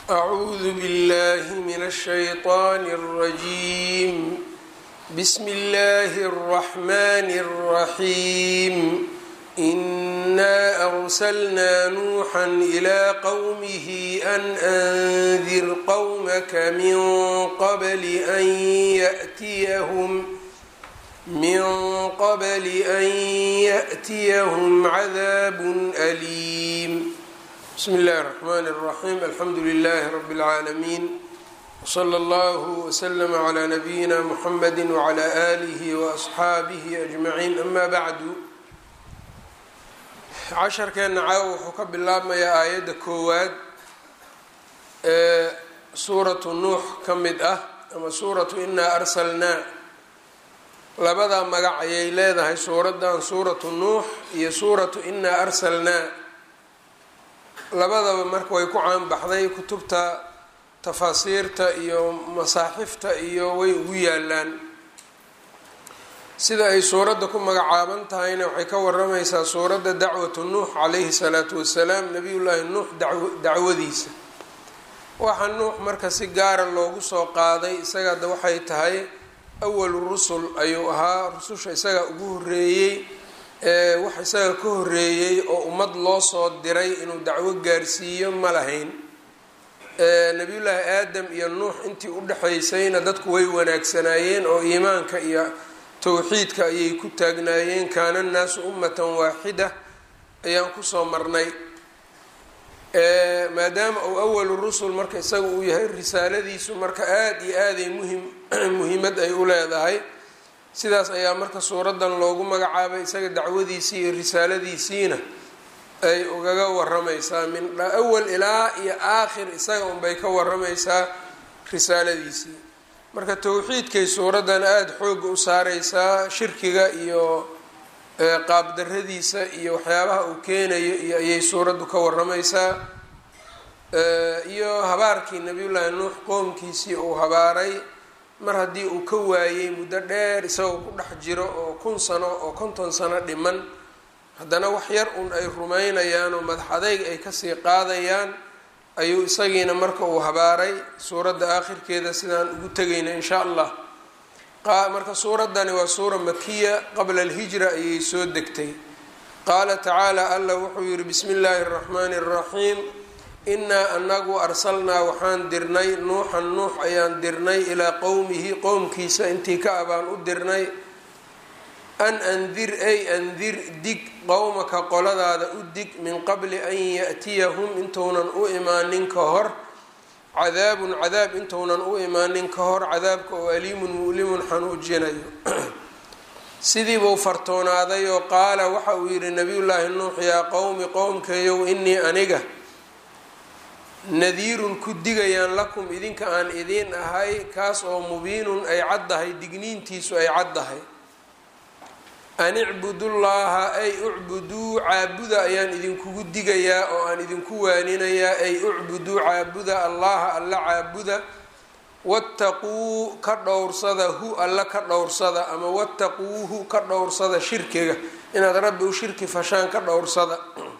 أعوذ بالله من الشيطان الرجيم بسم الله الرحمن الرحيم إنا أرسلنا نوحا إلى قومه أن أنذر قومك من قبل أن يأتيهم من قبل أن يأتيهم عذاب أليم بسم الله الرحمن الرحيم الحمد لله رب العالمين وصلى الله وسلم على نبينا محمد وعلى آله وأصحaabihi أجمعين أما بعد casharkeena caawa wuxuu ka bilaabmayaa aayadda koowaad ee suuratu nuux ka mid ah ama suuratu inaa arsalnaa labadaa magac ayay leedahay suuraddan suuratu nuux iyo suuratu inaa arsalnaa labadaba marka way ku caanbaxday kutubta tafaasiirta iyo masaaxifta iyo way ugu yaalaan sida ay suuradda ku magacaaban tahayna waxay ka waramaysaa suuradda dacwatu nuux calayhi salaatu wasalaam nabiyullaahi nuux dacwadiisa waxa nuux marka si gaara loogu soo qaaday isagaada waxay tahay awalu rusul ayuu ahaa rususha isaga ugu horeeyey ee wax isaga ka horeeyey oo ummad loo soo diray inuu dacwo gaarsiiyo ma lahayn nabiyullaahi aadam iyo nuux intii u dhexaysayna dadku way wanaagsanaayeen oo iimaanka iyo towxiidka ayay ku taagnaayeen kaana annaasu ummatan waaxida ayaan kusoo marnay maadaama uu awalu rusul marka isaga uu yahay risaaladiisu marka aada iyo aaday muhim muhiimad ay u leedahay sidaas ayaa marka suuraddan loogu magacaabay isaga dacwadiisii iyo risaaladiisiina ay ugaga waramaysaa min awal ilaa iyo aakhir isaga unbay ka waramaysaa risaaladiisii marka towxiidkay suuraddan aada xooga u saareysaa shirkiga iyo qaabdaradiisa iyo waxyaabaha uu keenayo iyo ayay suuraddu ka waramaysaa iyo habaarkii nabiyullaahi nuux qoomkiisii uu habaaray mar haddii uu ka waayey muddo dheer isagoo ku dhex jiro oo kun sano oo konton sano dhiman haddana wax yar un ay rumaynayaan oo madax adeyg ay kasii qaadayaan ayuu isagiina marka uu habaaray suuradda aakhirkeeda sidaan ugu tegayna insha allah marka suuraddani waa suura makiya qabla alhijra ayay soo degtay qaala tacaala allah wuxuu yihi bismi illaahi araxmaani araxiim inaa anagu arsalnaa waxaan dirnay nuuxan nuux ayaan dirnay ilaa qowmihi qowmkiisa intii ka abaan u dirnay an andir ay andir dig qowmaka qoladaada u dig min qabli an yaأtiyahum intuunan u imaanin ka hor cadaabun cadaab intuunan u imaanin ka hor cadaabka oo aliimun mu'limun xanuujinayo sidiibuu fartoonaaday oo qaala waxa uu yihi nabiyullaahi nuux yaa qowmi qowmkayow inii aniga nadiirun ku digayaan lakum idinka aan idiin ahay kaas oo mubiinun ay caddahay digniintiisu ay caddahay an icbudullaaha ay ucbuduu caabuda ayaan idinkugu digayaa oo aan idinku waaninayaa ay ucbuduu caabuda allaha alla caabuda wattaquu ka dhowrsada hu alla ka dhowrsada ama wattaquuhu ka dhowrsada shirkiga inaad rabbi u shirki fashaan ka dhowrsada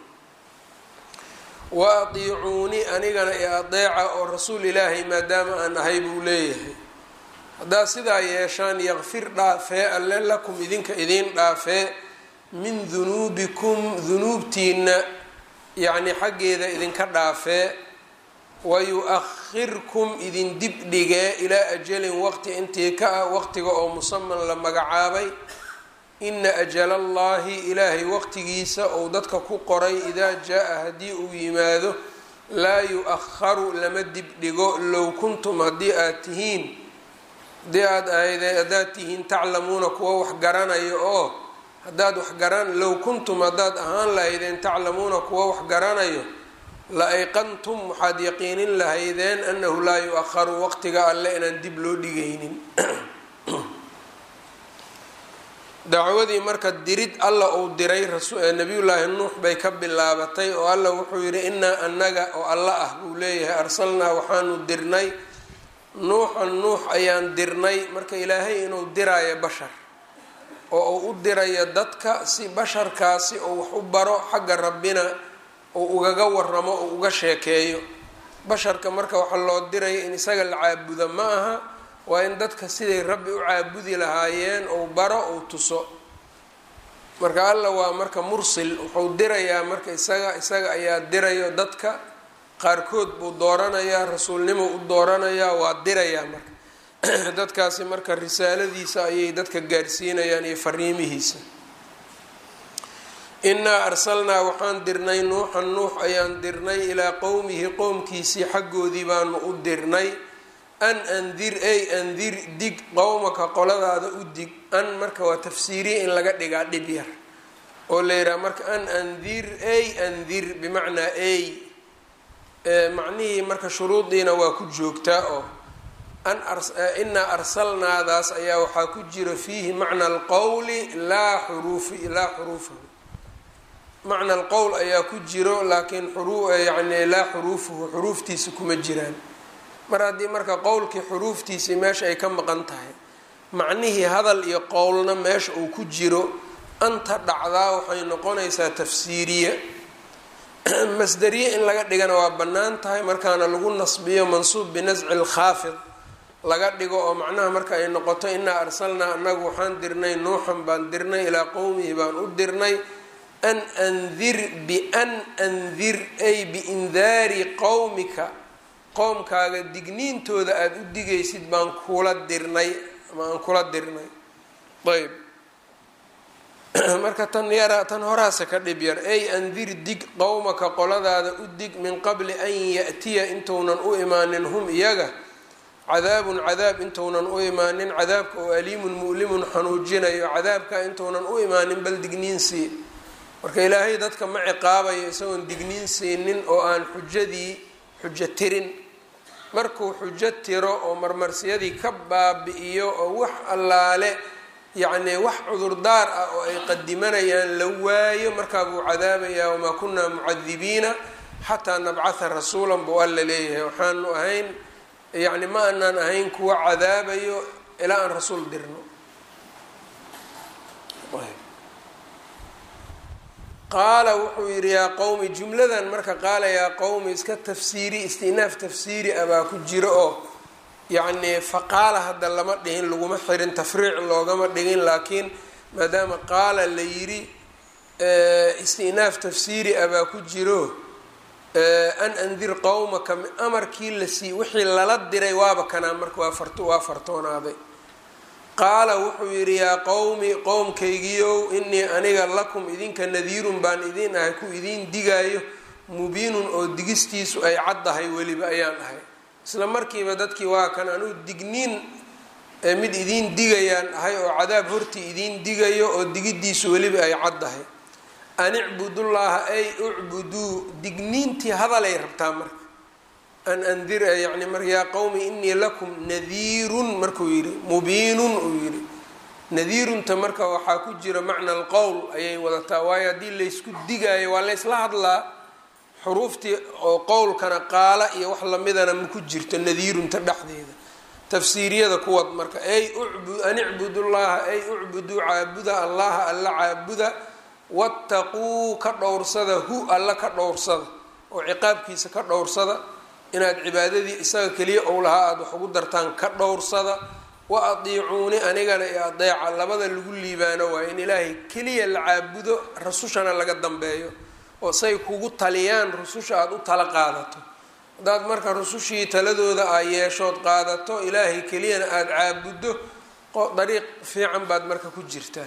wa atiicuuni anigana i adeeca oo rasuul ilaahay maadaama aan ahay buu leeyahay haddaad sidaa yeeshaan yakfir dhaafee alle lakum idinka idiin dhaafee min dunuubikum dunuubtiina yacnii xaggeeda idinka dhaafee wayu-akhirkum idin dib dhigee ilaa ajalin waqti intii ka ah waqtiga oo musaman la magacaabay ina ajala allahi ilaahay waqtigiisa ou dadka ku qoray idaa jaa-a haddii uu yimaado laa yu-akharu lama dib dhigo low kuntum haddii aad tihiin haddii aad ahayde haddaad tihiin taclamuuna kuwa wax garanayo oo haddaad wax garan low kuntum haddaad ahaan lahaydeen taclamuuna kuwa wax garanayo la ayqantum waxaad yaqiinin lahaydeen annahu laa yu-akharu waqtiga alle inaan dib loo dhigaynin dacwadii marka dirid alla uu diray nabiyullaahi nuux bay ka bilaabatay oo alla wuxuu yidhi inaa annaga oo alla ah buu leeyahay arsalnaa waxaanu dirnay nuuxan nuux ayaan dirnay marka ilaahay inuu diraayo bashar oo uu u dirayo dadka si basharkaasi uu wax u baro xagga rabbina uu ugaga waramo uu uga sheekeeyo basharka marka waxaa loo diraya in isaga la caabudo ma aha waa in dadka siday rabbi u caabudi lahaayeen ou baro ou tuso marka alla waa marka mursil wuxuu dirayaa marka isaga isaga ayaa dirayo dadka qaarkood buu dooranayaa rasuulnimo u dooranayaa waa dirayaa marka dadkaasi marka risaaladiisa ayay dadka gaarsiinayaan iyo fariimihiisa innaa arsalnaa waxaan dirnay nuuxan nuux ayaan dirnay ilaa qowmihi qowmkiisii xaggoodii baanu u dirnay an andir ay andir dig qowmaka qoladaada u dig an marka waa tafsiiriya in laga dhigaa dhib yar oo la yidhaha marka an andir ay andir bimacnaa ay macnihii marka shuruudiina waa ku joogtaa oo an inaa arsalnaadaas ayaa waxaa ku jira fiihi macna alqowli laa xuruufi laa xuruufahu macna alqowl ayaa ku jiro laakiin yani laa xuruufuhu xuruuftiisa kuma jiraan mar haddii marka qowlkii xuruuftiisii meesha ay ka maqan tahay macnihii hadal iyo qowlna meesha uu ku jiro anta dhacdaa waxay noqonaysaa tafsiiriya masderiye in laga dhigana waa bannaan tahay markaana lagu nasbiyo mansuub binasci lkhaafid laga dhigo oo macnaha marka ay noqoto inaa arsalnaa annagu waxaan dirnay nuuxan baan dirnay ilaa qowmihi baan u dirnay an andir bian andir ay biindaari qowmika qowmkaaga digniintooda aada u digaysid baan kula dirnay ama aan kula dirnay ayb marka tan yara tan horaasa ka dhib yar ay andir dig qowmaka qoladaada u dig min qabli an ya'tiya intuunan u imaanin hum iyaga cadaabun cadaab intuunan u imaanin cadaabka oo aliimun mu'limun xanuujinayo cadaabka intuunan u imaanin bal digniin sii marka ilaahay dadka ma ciqaabayo isagoon digniin siinin oo aan xujadii xujo tirin markuu xujo tiro oo marmarsiyadii ka baabi-iyo oo wax allaale yacnii wax cudurdaar ah oo ay qadimanayaan la waayo markaa buu cadaabayaa wamaa kunaa mucadibiina xataa nabcatha rasuulan buu alla leeyahay waxaanu ahayn yacni ma aanaan ahayn kuwa cadaabayo ilaa aan rasuul dirno qaala wuxuu yidhi yaa qowmi jumladan marka qaala yaa qowmi iska tafsiiri istinaaf tafsiiri ah baa ku jiro oo yacnii faqaala hadda lama dhihin laguma xirin tafriic loogama dhigin laakiin maadaama qaala la yidhi istinaaf tafsiiri ah baa ku jiro an andir qowmaka amarkii la sii wixii lala diray waaba kanaa marka waa fart waa fartoonaaday qaala wuxuu yidhi yaa qowmi qowmkaygiiow inii aniga lakum idinka nadiirun baan idiin ahay ku idiin digaayo mubiinun oo digistiisu ay caddahay weliba ayaan ahay isla markiiba dadkii waa kan anuu digniin mid idiin digayaan ahay oo cadaab hortii idiin digayo oo digiddiisu weliba ay caddahay an icbudullaaha ay ucbuduu digniintii hadalay rabtaa marka an andir yani mar yaa qowmi inii lakum nadiirun markuu yidhi mubiinun uu yidhi nadiirunta marka waxaa ku jira macna alqowl ayay wadataa waayo haddii laysku digaayo waa laysla hadlaa xuruuftii oo qowlkana qaala iyo wax lamidana ma ku jirto nadiirunta dhexdeeda tafsiiriyada kuwad marka ay an icbudullaha ay ucbuduu caabuda allaha alla caabuda wattaquu ka dhowrsada hu alla ka dhowrsada oo ciqaabkiisa ka dhowrsada inaad cibaadadii isaga keliya ou lahaa aada wax ugu dartaan ka dhowrsada wa adiicuuni anigana i adeeca labada lagu liibaano waayo in ilaahay keliya la caabudo rasushana laga dambeeyo oo say kugu taliyaan rususha aada u tala qaadato haddaad marka rusushii taladooda aa yeeshood qaadato ilaahay keliyana aada caabuddo dariiq fiican baad marka ku jirtaa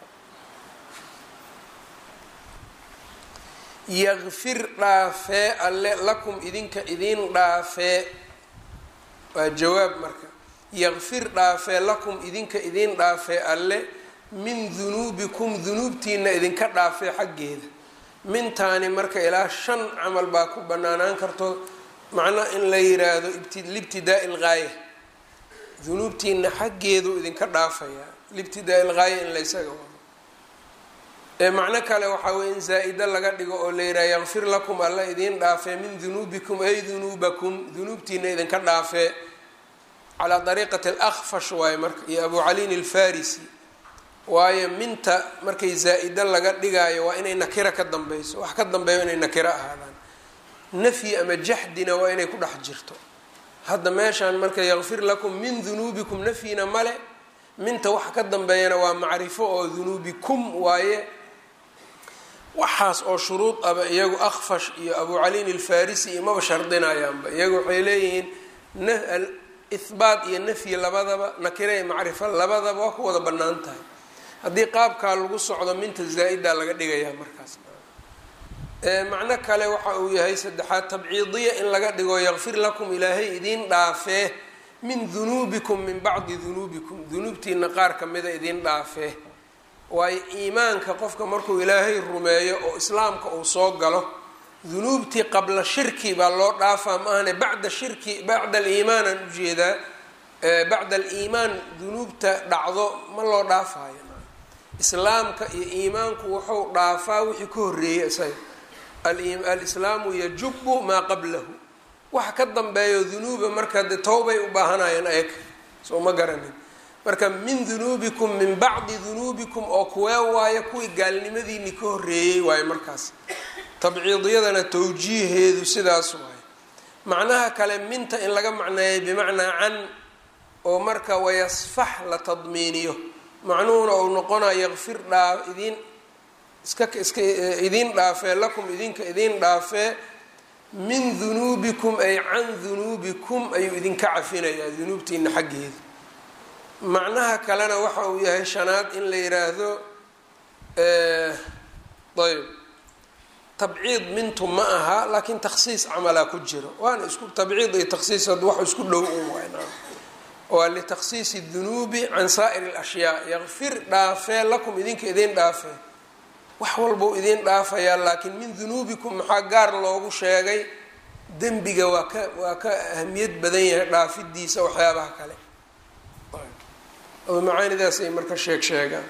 yakfir dhaafee alle lakum idinka idiin dhaafee waa jawaab marka yakfir dhaafee lakum idinka idiin dhaafee alle min dunuubikum dunuubtiina idinka dhaafee xaggeeda mintaani marka ilaa shan camal baa ku banaanaan karto macnaa in la yiraahdo libtidaai lgaaya dunuubtiina xaggeedu idinka dhaafayaa libtidaai lgaaya in laysaga wado ee macno kale waxaa weye in zaa-ida laga dhigo oo la yidhaha yakfir lakum alla idiin dhaafee min dunuubikum ay dunuubakum dunuubtiina idinka dhaafee calaa dariiqati alakfash waaye marka iyo abu caliin alfarisi waayo minta markay zaa-ida laga dhigaayo waa inay nakira ka dambeyso wax ka dambeeyo inay nakiro ahaadaan nafyi ama jaxdina waa inay ku dhex jirto hadda meeshaan marka yakfir lakum min dunuubikum nafyina male minta waxa ka dambeeyana waa macrifo oo dunuubikum waaye waxaas oo shuruud aba iyagu akfash iyo abu caliin alfarisi iyo maba shardinayaanba iyagu waxay leeyihiin ihbaat iyo nafyi labadaba nakire iyo macrifo labadaba waa ku wada bannaan tahay haddii qaabkaa lagu socdo minta zaa-idaa laga dhigayaa markaas macno kale waxa uu yahay saddexaad tabciidiya in laga dhigo yakfir lakum ilaahay idiin dhaafee min dunuubikum min bacdi dunuubikum dunuubtiina qaar kamida idiin dhaafee waayo iimaanka qofka markuu ilaahay rumeeyo oo islaamka uu soo galo dunuubtii qabla shirki baa loo dhaafaa maahane bacda shirki bacda aliimaan aan ujeedaa bacda aliimaan dunuubta dhacdo ma loo dhaafayo islaamka iyo iimaanku wuxuu dhaafaa wixii ka horreeyay isaga alislaamu yajubu maa qablahu waxa ka dambeeyo dunuuba marka de towbay u baahanayeen ayaga soo ma garanin marka min dunuubikum min bacdi dunuubikum oo kuwee waayo kuwii gaalnimadiini ka horreeyey waayo markaas tabciidiyadana towjiiheedu sidaas waayo macnaha kale minta in laga macneeyay bimacnaa can oo marka wayasfax la tadmiiniyo macnuhuna uu noqonaya yakfir dhaa idiin iska iska idiin dhaafee lakum idinka idiin dhaafee min dunuubikum ay can dunuubikum ayuu idinka cafinayaa dunuubtiina xaggeeda macnaha kalena waxa uu yahay shanaad in la yiraahdo ayb tabciid mintu ma aha laakiin takhsiis camalaa ku jiro waana isku tabciid iyo takhsiis wax isku dhow un wayn waa litakhsiisi dunuubi can saa'iri alashyaa yakfir dhaafee lakum idinka idiin dhaafee wax walbau idiin dhaafayaa laakiin min dunuubikum maxaa gaar loogu sheegay dembiga waa ka waa ka ahamiyad badan yahay dhaafidiisa waxyaabaha kale macaanidaasay marka sheeg sheegaan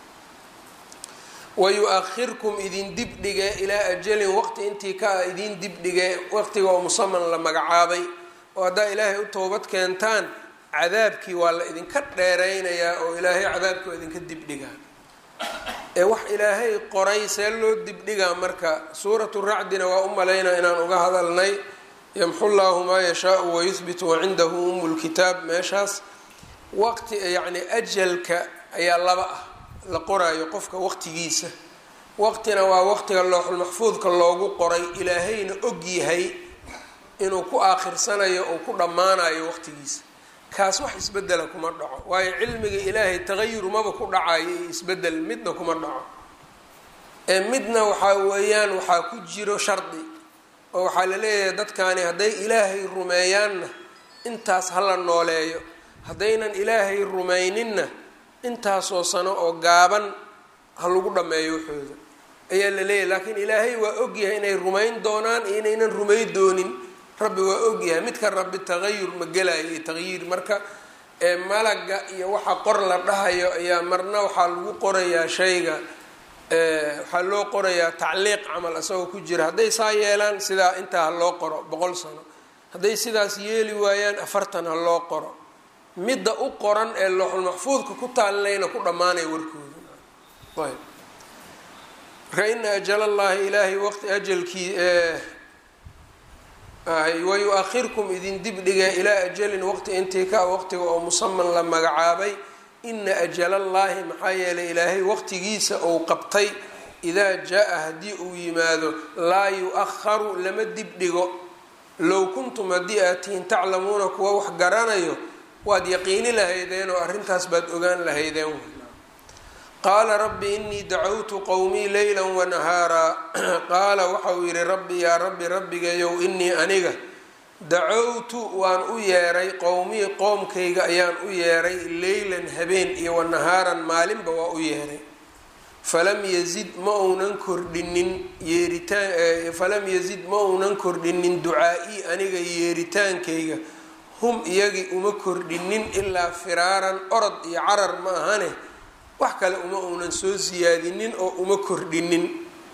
wayu-ahirkum idin dibdhige ilaa ajalin waqti intii ka ah idin dibdhige waqtiga oo musaman la magacaabay oo haddaa ilaahay u toobad keentaan cadaabkii waa la idinka dheeraynayaa oo ilaahay cadaabkii waa idinka dibdhigaa ee wax ilaahay qoray see loo dibdhigaa marka suuratu racdina waa u malaynaa inaan uga hadalnay yamxu llaahu maa yashaau wayuhbitu wacindahu umu lkitaab meeshaas waqti yacni ajalka ayaa laba ah la qoraayo qofka waqtigiisa waqtina waa waqtiga looxulmaxfuudka loogu qoray ilaahayna og yahay inuu ku aakhirsanayo uu ku dhammaanayo waqtigiisa kaas wax isbedela kuma dhaco waayo cilmiga ilaahay tagayur maba ku dhacayo iyo isbedel midna kuma dhaco ee midna waxaa weeyaan waxaa ku jiro shardi oo waxaa la leeyahay dadkani hadday ilaahay rumeeyaanna intaas hala nooleeyo haddaynan ilaahay rumayninna intaasoo sano oo gaaban ha lagu dhammeeyo waxooda ayaa la leeyahay laakiin ilaahay waa ogyahay inay rumayn doonaan iyo inaynan rumay doonin rabbi waa ogyahay midka rabbi tagayur ma gelayo iyo taqyiir marka ee malaga iyo waxa qor la dhahayo ayaa marna waxaa lagu qorayaa shayga waxaa loo qorayaa tacliiq camal isagoo ku jira hadday saa yeelaan sidaa intaa ha loo qoro boqol sano hadday sidaas yeeli waayaan afartan ha loo qoro midda u qoran ee looxulmaxfuudka ku taalinayna ku dhammaanaya warkooda ayb marka ina ajalallaahi ilaahay waqti ajalkii wayu-ahirkum idin dibdhiga ilaa ajalin waqti intii ka waqtiga oo musaman la magacaabay ina ajalallaahi maxaa yeelay ilaahay waqtigiisa uu qabtay idaa jaa-a haddii uu yimaado laa yu-aharu lama dibdhigo low kuntum haddii aad tihiin taclamuuna kuwa wax garanayo waad yaqiini lahaydeen oo arrintaas baad ogaan lahaydeen qaala rabbi inii dacawtu qowmii leyla wanahaaraa qaala waxa uu yidhi rabbi yaa rabbi rabbigayow inii aniga dacawtu waan u yeeray qowmii qoomkayga ayaan u yeeray leylan habeen iyo wanahaaran maalinba waa u yeeray falam yazid ma uunan kordhinin yeeritaan falam yazid ma uunan kordhinin ducaa-ii aniga yeeritaankayga hum iyagii uma kordhinin ilaa firaaran orod iyo carar ma ahane wax kale uma uunan soo siyaadinin oo uma kordhinin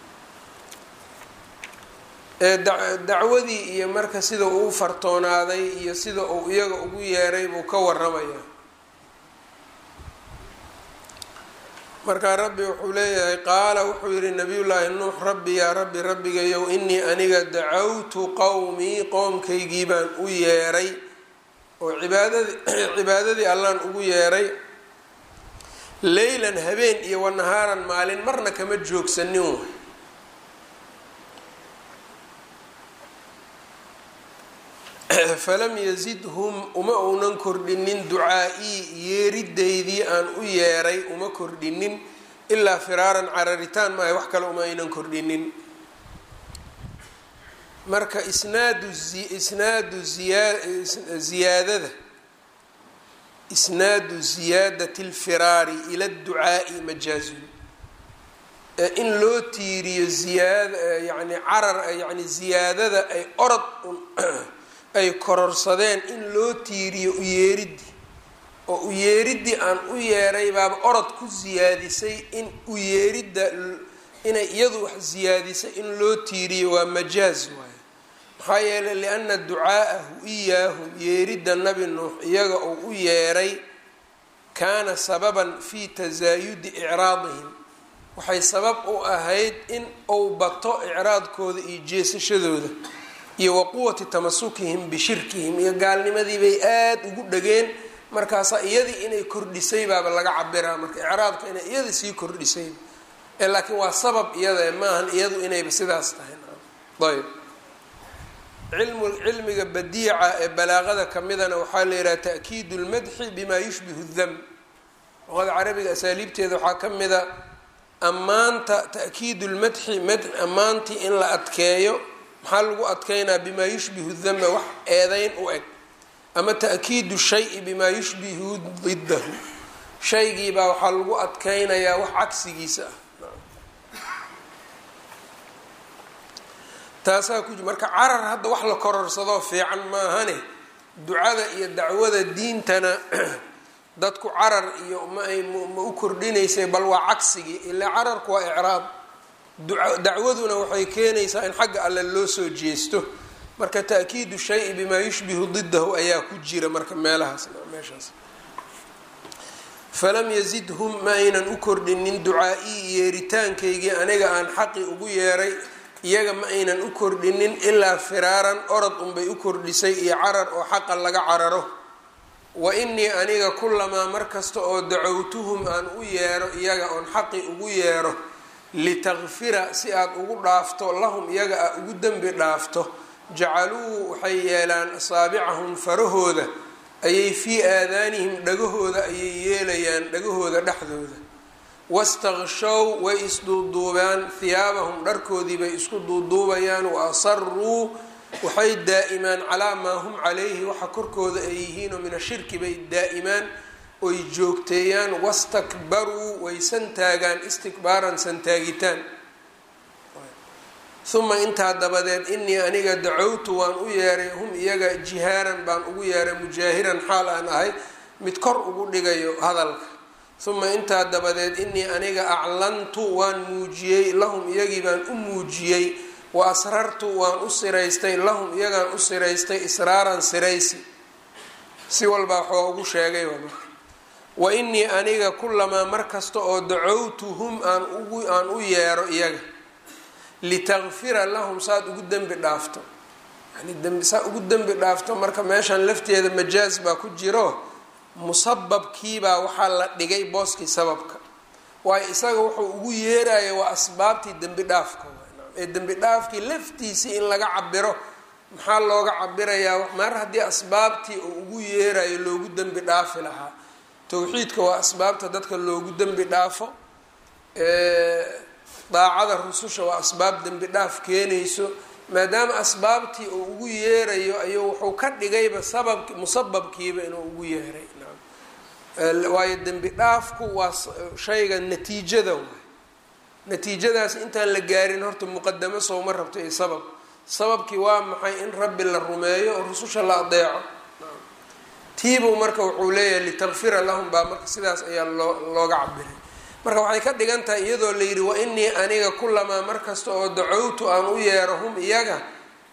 dacwadii iyo marka sida uu fartoonaaday iyo sida uu iyaga ugu yeeray buu ka waramayaa markaa rabbi wuxuu leeyahay qaala wuxuu yihi nabiyullaahi nuux rabbi yaa rabbi rabbigayow inii aniga dacawtu qowmii qoomkaygii baan u yeeray oo cibaadadii cibaadadii allaan ugu yeeray leylan habeen iyo wanahaaran maalin marna kama joogsanin way falam yazidhum uma uunan kordhinin ducaa-ii yeeridaydii aan u yeeray uma kordhinin ilaa firaaran cararitaan maaha wax kale uma aynan kordhinin marka isnaadu isnaadu ziyaa ziyaadada isnaadu ziyaadati lfiraari ila ducaa'i majaazun in loo tiiriyo ziyaad yani carar yani ziyaadada ay orod ay kororsadeen in loo tiiriyo uyeeridii oo uyeeridii aan u yeeray baaba orod ku siyaadisay in uyeeridda inay iyadu wax siyaadisay in loo tiiriyo waa majaaz waaye maxaa yeelay lianna ducaa'ahu iyaahum yeeridda nabi nuux iyaga oo u yeeray kaana sababan fii tasaayudi icraadihim waxay sabab u ahayd in uu bato icraadkooda iyo jeesashadooda iyo wa quwati tamasukihim bishirkihim iyo gaalnimadii bay aada ugu dhageen markaasaa iyadii inay kordhisay baaba laga cabiraa marka icraadka inay iyada sii kordhisay ee laakiin waa sabab iyada maahan iyadu inayba sidaas tahay ayb cilmu cilmiga badiica ee balaaqada kamidana waxaa la yidhaha ta'kiidu lmadxi bima yushbihu dam luqada carabiga asaaliibteeda waxaa ka mida ammaanta ta'kiidu lmadxi mad ammaantii in la adkeeyo maxaa lagu adkeynaa bimaa yushbihu dama wax eedeyn u eg ama ta'kiidu shayi bimaa yushbihu didahu shaygiibaa waxaa lagu adkeynayaa wax cagsigiisa ah taasaa ku marka carar hadda wax la kororsadoo fiican maahane ducada iyo dacwada diintana dadku carar iyo ma ay ma u kordhinaysay bal waa cagsigii ilaa cararku waa icraab dacwaduna waxay keenaysaa in xagga alle loo soo jeesto marka ta'kiidu shayi bimaa yushbihu didahu ayaa ku jira marka meelahaas meeshaas falam yazidhum ma aynan u kordhinin ducaa-ii yeeritaankaygii aniga aan xaqi ugu yeeray iyaga ma aynan u kordhinin ilaa firaaran orod unbay u kordhisay iyo carar oo xaqa laga cararo wa inii aniga kulamaa mar kasta oo dacowtuhum aan u yeero iyaga oon xaqi ugu yeero litakfira si aad ugu dhaafto lahum iyaga a ugu dembi dhaafto jacaluu waxay yeelaan asaabicahum farahooda ayay fii aadaanihim dhagahooda ayay yeelayaan dhagahooda dhexdooda wastakshow way isduuduubaan hiyaabahum dharkoodii bay isku duuduubayaan wa asaruu waxay daa'imaan calaa maa hum calayhi waxa korkooda ay yihiinoo min ashirki bay daa'imaan oy joogteeyaan wastakbaruu way santaagaan istikbaaran santaagitaan uma intaa dabadeed inii aniga dacowtu waan u yeeray hum iyaga jihaaran baan ugu yeeray mujaahiran xaal aan ahay mid kor ugu dhigayo hadalka uma intaa dabadeed inii aniga aclantu waan muujiyey lahum iyagii baan u muujiyey wa asrartu waan u siraystay lahum iyagaan u siraystay israaran siraysi si walbaa waxaa ugu sheegay wa inii aniga kulamaa mar kasta oo dacowtuhum aan ugu aan u yeero iyaga litakfira lahum saad ugu dembi dhaafto yani dembi saa ugu dembi dhaafto marka meeshan lafteeda majaaz baa ku jiro musababkiibaa waxaa la dhigay booskii sababka waayo isaga wuxuu ugu yeerayo waa asbaabtii dembi dhaafka ee dembi dhaafkii laftiisii in laga cabiro maxaa looga cabirayaa mar haddii asbaabtii uu ugu yeerayo loogu dembi dhaafi lahaa towxiidka waa asbaabta dadka loogu dembi dhaafo daacada rususha waa asbaab dembi dhaaf keenayso maadaama asbaabtii uu ugu yeerayo ayuu wuxuu ka dhigayba sabab musababkiiba inuu ugu yeeray waayo dembi dhaafku waa shayga natiijada waay natiijadaas intaan la gaarin horta muqadamo sowma rabto iyo sabab sababkii waa maxay in rabbi la rumeeyo oo rususha la adeeco tiibuu marka wuxuu leeyahay litakfira lahum baa marka sidaas ayaa loo looga cabiray marka waxay ka dhigan tahay iyadoo la yidhi wa inii aniga kulamaa mar kasta oo dacowtu aan u yeero hum iyaga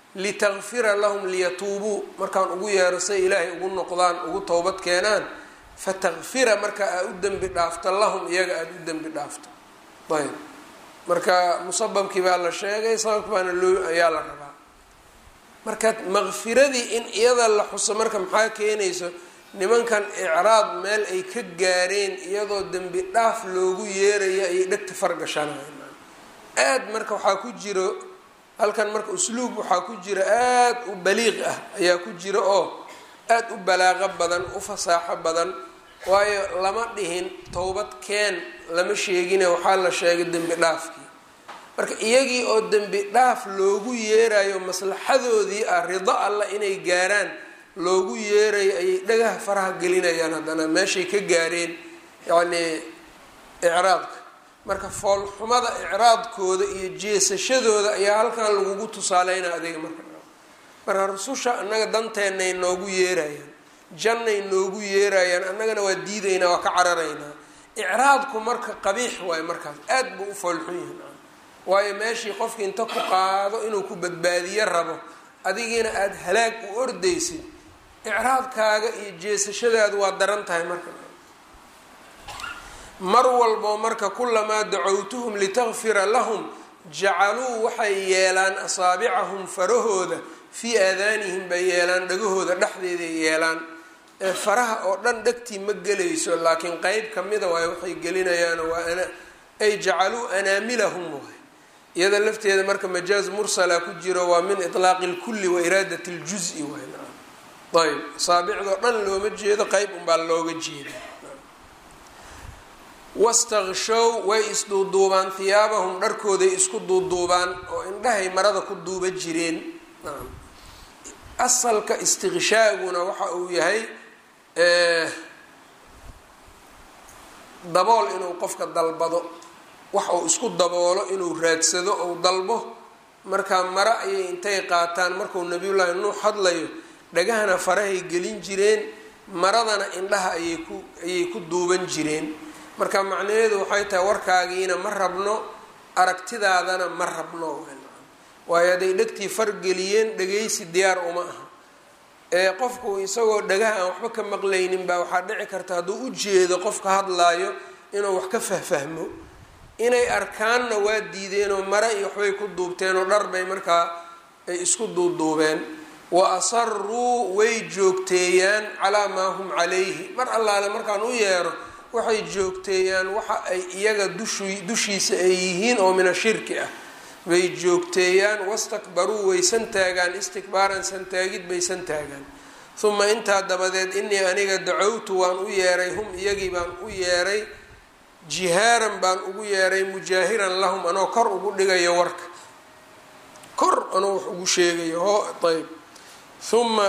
litakfira lahum liyatuubuu markaan ugu yeero say ilaahay ugu noqdaan ugu towbad keenaan fatakfira marka aad u dembi dhaafto lahum iyaga aada u dembi dhaafto ayb marka musababkii baa la sheegay sababka baana loo ayaa la rabaa marka maqfiradii in iyada la xuso marka maxaa keenayso nimankan icraad meel ay ka gaareen iyadoo dembi dhaaf loogu yeerayo ayay dhegta fargashanayan aad marka waxaa ku jiro halkan marka usluub waxaa ku jira aada u baliiq ah ayaa ku jira oo aada u balaaqo badan u fasaaxo badan waayo lama dhihin towbad keen lama sheegine waxaa la sheegay dembi dhaafkii marka iyagii oo dembi dhaaf loogu yeerayo maslaxadoodii ah rido alla inay gaaraan loogu yeerayo ayay dhagaha faraha gelinayaan haddana meeshay ka gaareen yacnii icraadka marka foolxumada icraadkooda iyo jeesashadooda ayaa halkan lagugu tusaaleynaa adiga marka marka rususha annaga danteenay noogu yeerayaan jannay noogu yeerayaan annagana waa diidaynaa waa ka cararaynaa icraadku marka qabiix waayo markaas aad buu u foolxun yahay waayo meeshii qofkii inta ku qaado inuu ku badbaadiyo rabo adigiina aada halaag u ordaysid icraadkaaga iyo jeesashadaadu waa daran tahay marka mar walbo marka kulamaa dacowtuhum litakfira lahum jacaluu waxay yeelaan asaabicahum farahooda fii aadaanihim bay yeelaan dhagahooda dhexdeeday yeelaan ee faraha oo dhan dhegtii ma gelayso laakiin qeyb kamida waay waxay gelinayaan waa ana ay jacaluu anaamilahum waay iyada lafteeda marka majaaz mursala ku jiro waa min itlaaqi lkulli wa iraadat ljuzi waay ayb asaabicdoo dhan looma jeedo qeyb unbaa looga jeeda wastakshow way isduuduubaan hiyaabahum dharkooday isku duuduubaan oo indhahay marada ku duuba jireen asalka istiqshaaguna waxa uu yahay dabool inuu qofka dalbado wax uu isku daboolo inuu raadsado ou dalbo markaa mare ayay intay qaataan markuu nabiyullaahi nuux hadlayo dhagahana farahay gelin jireen maradana indhaha ayay ku ayay ku duuban jireen marka macnaheedu waxay tahay warkaagiina ma rabno aragtidaadana ma rabno waayo hadday dhegtii fargeliyeen dhagaysi diyaar uma aha ee qofku isagoo dhagaha aan waxba ka maqlaynin baa waxaa dhici karta hadduu u jeedo qofka hadlaayo inuu wax ka fahfahmo inay arkaanna waa diideenoo mare iyo waxbay ku duubteenoo dhar bay markaa ay isku duuduubeen wa asaruu way joogteeyaan calaa maa hum calayhi mar allaale markaan u yeero waxay joogteeyaan waxa ay iyaga dush dushiisa ay yihiin oo min ashirki ah bay joogteeyaan wastakbaruu way santaagaan istikbaaran santaagid bay santaagaan uma intaa dabadeed inii aniga dacowtu waan u yeeray hum iyagii baan u yeeray jihaaran baan ugu yeeray mujaahiran lahum anoo kor ugu dhigayo warka kor anoo wax ugu sheegayo ho ayb uma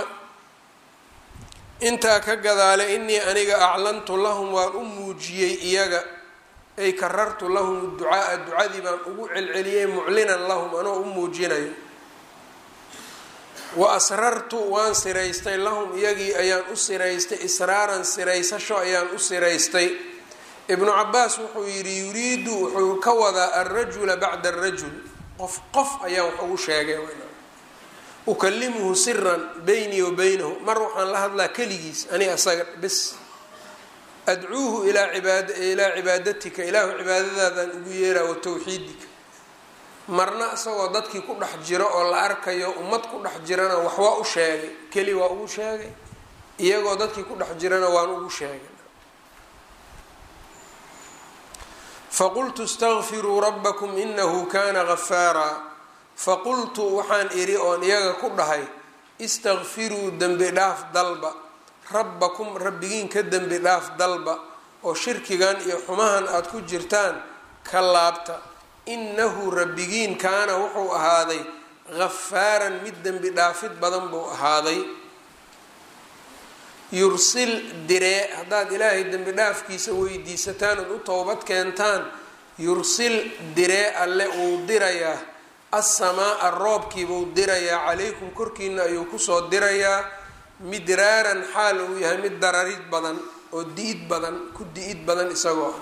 intaa ka gadaale inii aniga aclantu lahum waan u muujiyey iyaga ay karartu lahum ducaaa ducadii baan ugu celceliyey muclinan lahum anoo u muujinayo wa asrartu waan siraystay lahum iyagii ayaan u siraystay israaran siraysasho ayaan u siraystay ibnu cabaas wuxuu yidhi yuriidu wuxuu ka wadaa alrajula bacda arajul qof qof ayaan wax ugu sheegay ukalimuhu siran beynii wa beynahu mar waxaan la hadlaa keligiis ani asaga bis adcuuhu ilaa ibaad ilaa cibaadatika ilaahu cibaadadaadaan ugu yeeraa wa tawxiidika marna isagoo dadkii ku dhex jiro oo la arkayo ummad ku dhex jirana wax waa u sheegay keli waa ugu sheegay iyagoo dadkii ku dhex jirana waan ugu sheegay faqultu istaqfiruu rabbakum inahu kana gafaaraa faqultu waxaan idhi oon iyaga ku dhahay istakfiruu dembi dhaaf dalba rabbakum rabbigiin ka dembi dhaaf dalba oo shirkigan iyo xumahan aada ku jirtaan ka laabta inahu rabbigiin kaana wuxuu ahaaday gafaaran mid dembi dhaafid badan buu ahaaday yursil diree haddaad ilaahay dembi dhaafkiisa weydiisataan ood u towbad keentaan yursil diree alle uu dirayaa assamaa-a roobkiibuu dirayaa calaykum korkiina ayuu kusoo dirayaa midraaran xaal uu yahay mid dararid badan oo di-id badan ku di-id badan isagoo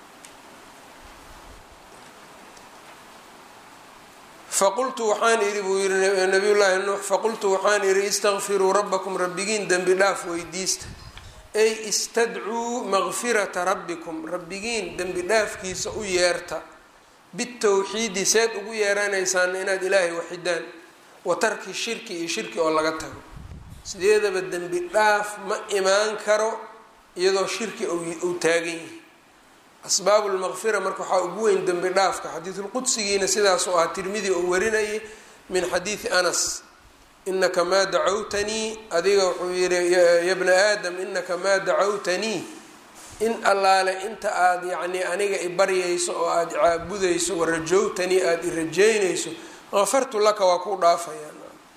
faqultu waxaan idhi buu yihi nabiyullaahi nuux faqultu waxaan idhi istakfiruu rabbakum rabbigiin dembi dhaaf weydiista ay istadcuu maqfirata rabbikum rabbigiin dembi dhaafkiisa u yeerta bitawxiidi seed ugu yeeranaysaan inaad ilaahay waxidaan wa tarki shirki iyo shirki oo laga tago sideedaba dembi dhaaf ma imaan karo iyadoo shirki uu taagan yahay asbaabu lmaqfira marka waxaa ugu weyn dembi dhaafka xadiisulqudsigiina sidaas oo ah tirmidi oo warinayay min xadiidi anas inaka maa dacawtanii adiga wuxuu yihi ya bna aadam inaka maa dacawtanii in allaale inta aada yacnii aniga ibaryayso oo aada caabudayso warajowtanii aada irajeynayso qafartu laka waa kuu dhaafaya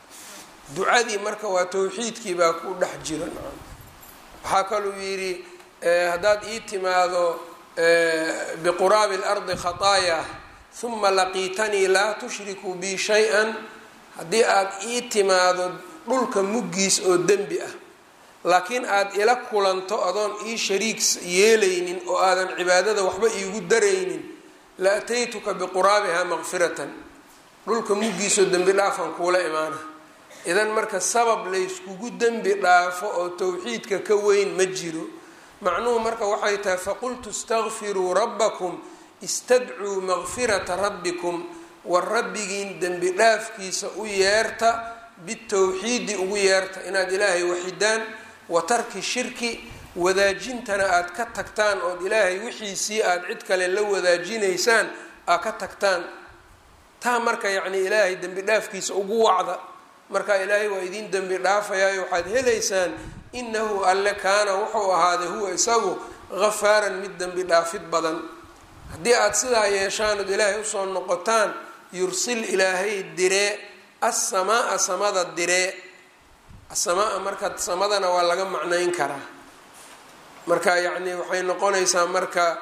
ducadii marka waa tawxiidkii baa ku dhex jiro waxaa kaluu yidhi haddaad ii timaado biquraabi اlardi khataaya huma laqiitanii laa tushriku bi shay-an haddii aada ii timaado dhulka muggiis oo dembi ah laakiin aada ila kulanto adoon ii shariik yeelaynin oo aadan cibaadada waxba iigu daraynin la ataytuka biquraabihaa maqfiratan dhulka muggiisoo dembi dhaafan kuula imaana idan marka sabab layskugu dembi dhaafo oo towxiidka ka weyn ma jiro macnuhu marka waxay tahay faqultu istakfiruu rabbakum istadcuu maqfirata rabbikum war rabbigiin dembi dhaafkiisa u yeerta bitowxiidi ugu yeerta inaad ilaahay waxidaan wa tarki shirki wadaajintana aada ka tagtaan ood ilaahay wixiisii aada cid kale la wadaajinaysaan aad ka tagtaan taa marka yacnii ilaahay dembi dhaafkiisa ugu wacda marka ilaahay waa idiin dembi dhaafayaayo waxaad helaysaan inahu alle kaana wuxuu ahaaday huwa isagu gafaaran mid dembi dhaafid badan haddii aada sidaa yeeshaan ood ilaahay usoo noqotaan yursil ilaahay diree assamaa samada diree asamaa marka samadana waa laga macnayn karaa marka yacni waxay noqonaysaa marka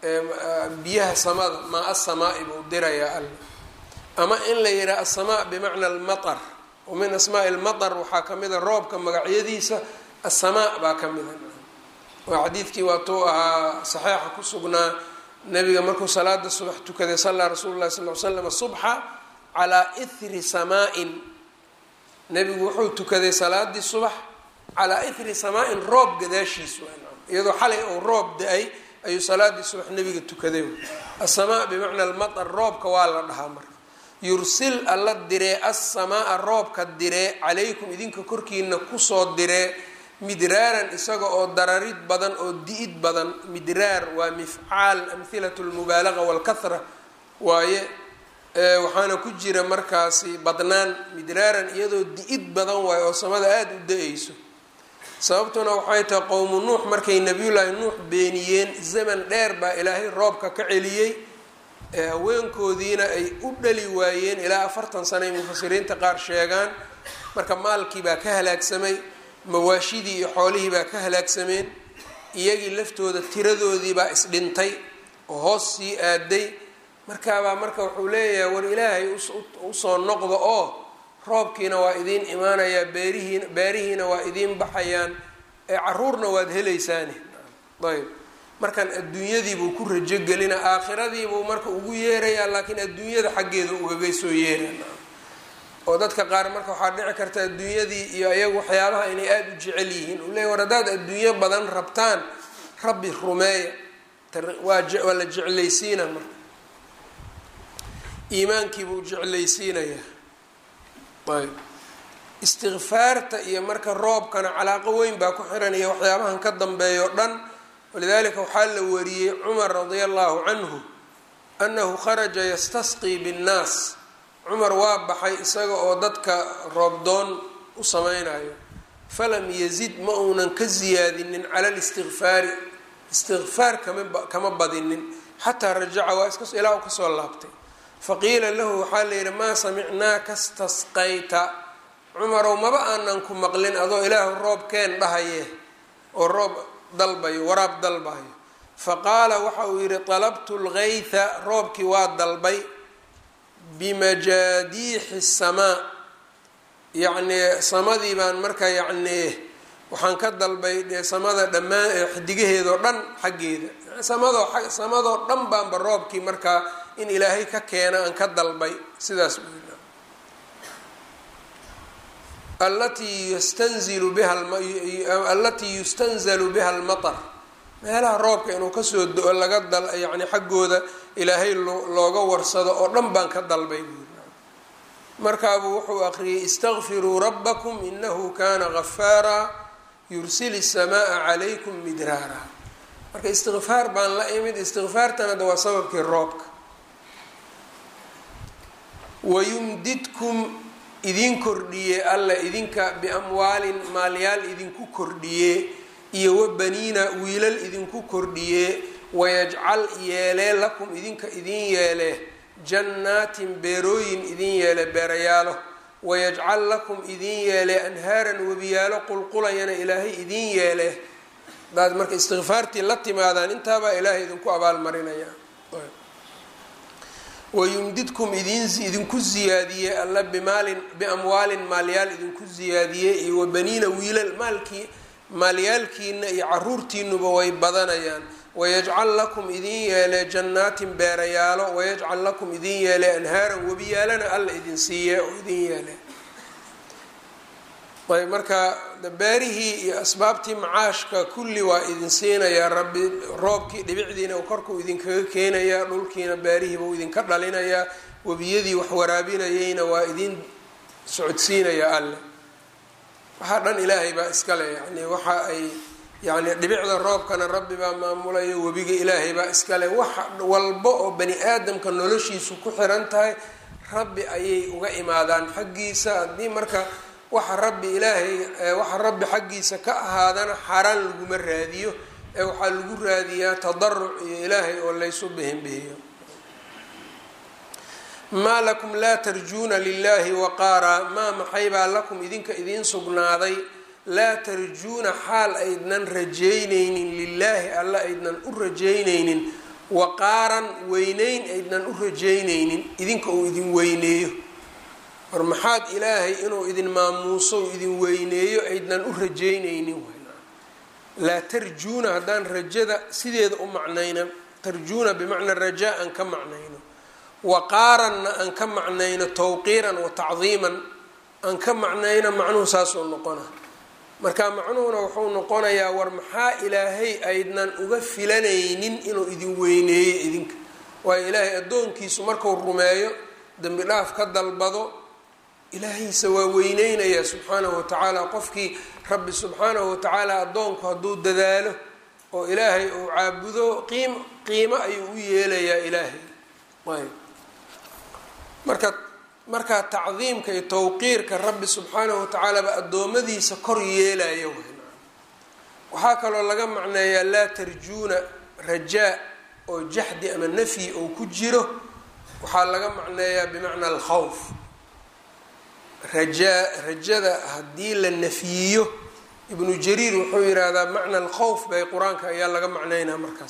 biyaha samada maa asamaa'i buu dirayaa alle ama in la yidhaha asamaa bimacna almatar wa min asmaai lmatar waxaa ka mida roobka magacyadiisa asamaa baa ka mida waa xadiidkii waatuu ahaa saxeixa ku sugnaa nabiga markuu salaada subax tukaday sallaa rasuulu llahi sal l slam subxa calaa ithri samaa-in nebigu wuxuu tukaday salaadii subax calaa ithri samaa-in roob gadaashiis iyadoo xalay ou roob da-ay ayuu salaadii subax nebiga tukaday asamaa bimacna almatar roobka waa la dhahaa marka yursil alla diree assamaa roobka diree calaykum idinka korkiina kusoo diree midraaran isaga oo dararid badan oo di-id badan midraar waa mifcaal amhilatu lmubaalaqa walkahra waaye waxaana ku jira markaasi badnaan midraaran iyadoo di-id badan waaye oo samada aada u da-ayso sababtuna waxay tahay qowmu nuux markay nabiyullaahi nuux beeniyeen zaman dheer baa ilaahay roobka ka celiyey haweenkoodiina ay u dhali waayeen ilaa afartan sana ay mufasiriinta qaar sheegaan marka maalkii baa ka halaagsamay mawaashidii iyo xoolihii baa ka halaagsameen iyagii laftooda tiradoodii baa isdhintay oo hoos sii aaday markaabaa marka wuxuu leeyahay war ilaahay usoo noqda oo roobkiina waa idiin imaanayaa beerihiina beerihiina waa idiin baxayaan ee caruurna waad helaysaani ayb markan adduunyadiibuu ku rajogelina aakhiradiibuu marka ugu yeerayaa laakiin adduunyada xaggeeda ugaga soo yeeraya oo dadka qaar marka waxaa dhici karta adduunyadii iyo iyagu waxyaabaha inay aada u jecel yihiin uu leeya war haddaad adduunyo badan rabtaan rabbi rumeeya waa waa la jeclaysiina marka iimaankiibuu jeclaysiinayaa ayb istikfaarta iyo marka roobkana calaaqo weyn baa ku xiran iyo waxyaabahan ka dambeeya o dhan walidalika waxaa la wariyey cumar radia allahu canhu annahu kharaja yastasqii binnaas cumar waa baxay isaga oo dadka roobdoon u sameynayo falam yazid ma uunan ka siyaadinin cala listikfaari istikfaar kama kama badinin xataa rajaca waa iska ilaa u kasoo laabtay faqiila lahu waxaa la yidhi maa samicnaaka stasqayta cumarow maba aanan ku maqlin adoo ilaahu roob keen dhahaye oo roob dalbayo waraab dalbayo faqaala waxa uu yidhi talabtu lgaytha roobkii waa dalbay bimajaadiixi samaa yacnii samadii baan marka yacnii waxaan ka dalbay dee samada dhammaan xidigaheedoo dhan xaggeeda samadoo samadoo dhan baanba roobkii markaa in ilaahay ka keena aan ka dalbay sidaas buu allatii yastanzilu biha allatii yustanzalu biha almatar meelaha roobka inuu kasoo do-o laga dal yacni xaggooda ilaahay looga warsado oo dhan baan ka dalbay buuri markaabuu wuxuu aqriyay istaqfiruu rabbakum inahu kana gafaara yursili الsamaaa calaykum midraara marka istikfaar baan la imid istikfaartana da waa sababkii roobka wayumdidkum idin kordhiye alla idinka biamwaalin maalyaal idinku kordhiye iyo wabaniina wiilal idinku kordhiye wayajcal yeelee lakum idinka idin yeele jannaatin beerooyin idin yeele beerayaalo wayajcal lakum idin yeele anhaaran webiyaalo qulqulayana ilaahay idin yeele hadaad marka istikfaartii la timaadaan intaabaa ilaahay idinku abaalmarinaya wayumdidkum idinku ziyaadiye alla bimaalin biamwaalin maalyaal idinku ziyaadiye iyo wabaniina wiilal maalkii maalyaalkiina iyo caruurtiinuba way badanayaan wayajcal lakum idin yeele jannaatin beerayaalo wayajcal lakum idin yeele anhaaran webiyaalana alla idin siiye oo idin yeele ayb marka beerihii iyo asbaabtii macaashka kulli waa idin siinayaa rabbi roobkii dhibicdiina korkuu idinkaga keenayaa dhulkiina beerihiiba uu idinka dhalinayaa webiyadii wax waraabinayeyna waa idin socodsiinayaa alle waxaa dhan ilaahay baa iskale yani waxa ay yani dhibicda roobkana rabbi baa maamulaya webiga ilaahay baa iskale wax walba oo bani aadamka noloshiisu ku xiran tahay rabbi ayay uga imaadaan xaggiisa haddii marka waxa rabbi ilaahay waxa rabbi xaggiisa ka ahaadana xaaraan laguma raadiyo ee waxaa lagu raadiyaa tadaruc iyo ilaahay oo laysu bihinbihiyo maa lakum laa tarjuuna lilahi waqaaraa maa maxaybaa lakum idinka idiin sugnaaday laa tarjuuna xaal aydnan rajeyneynin lilaahi alla aydnan u rajeyneynin waqaaran weyneyn aydnan u rajeyneynin idinka uu idin weyneeyo war maxaad ilaahay inuu idin maamuuso u idin weyneeyo aydnan u rajeyneynin laa tarjuuna haddaan rajada sideeda u macnayna tarjuuna bimacnaa rajaa aan ka macnayno waqaaranna aan ka macnayno tawqiiran wa tacdiiman aan ka macnayno macnuhu saasuu noqona marka macnuhuna wuxuu noqonayaa war maxaa ilaahay aydnan uga filanaynin inuu idin weyneeyo idinka waayo ilaahay addoonkiisu marku rumeeyo dembi dhaaf ka dalbado ilaahiisa waa weyneynayaa subxaanahu watacaala qofkii rabbi subxaanahu watacaala addoonku hadduu dadaalo oo ilaahay uu caabudo qiim qiimo ayuu u yeelayaa ilaahay ayb marka markaa tacdiimka iyo tawqiirka rabbi subxaanahu watacaala ba addoommadiisa kor yeelaya waxaa kaloo laga macneeyaa laa tarjuuna rajaa oo jaxdi ama nafyi oo ku jiro waxaa laga macneeyaa bimacnaa alkhawf rajaa rajada haddii la nafyiyo ibnu jariir wuxuu yidhaahdaa macna alkhawf bay qur-aanka ayaa laga macneynaa markaas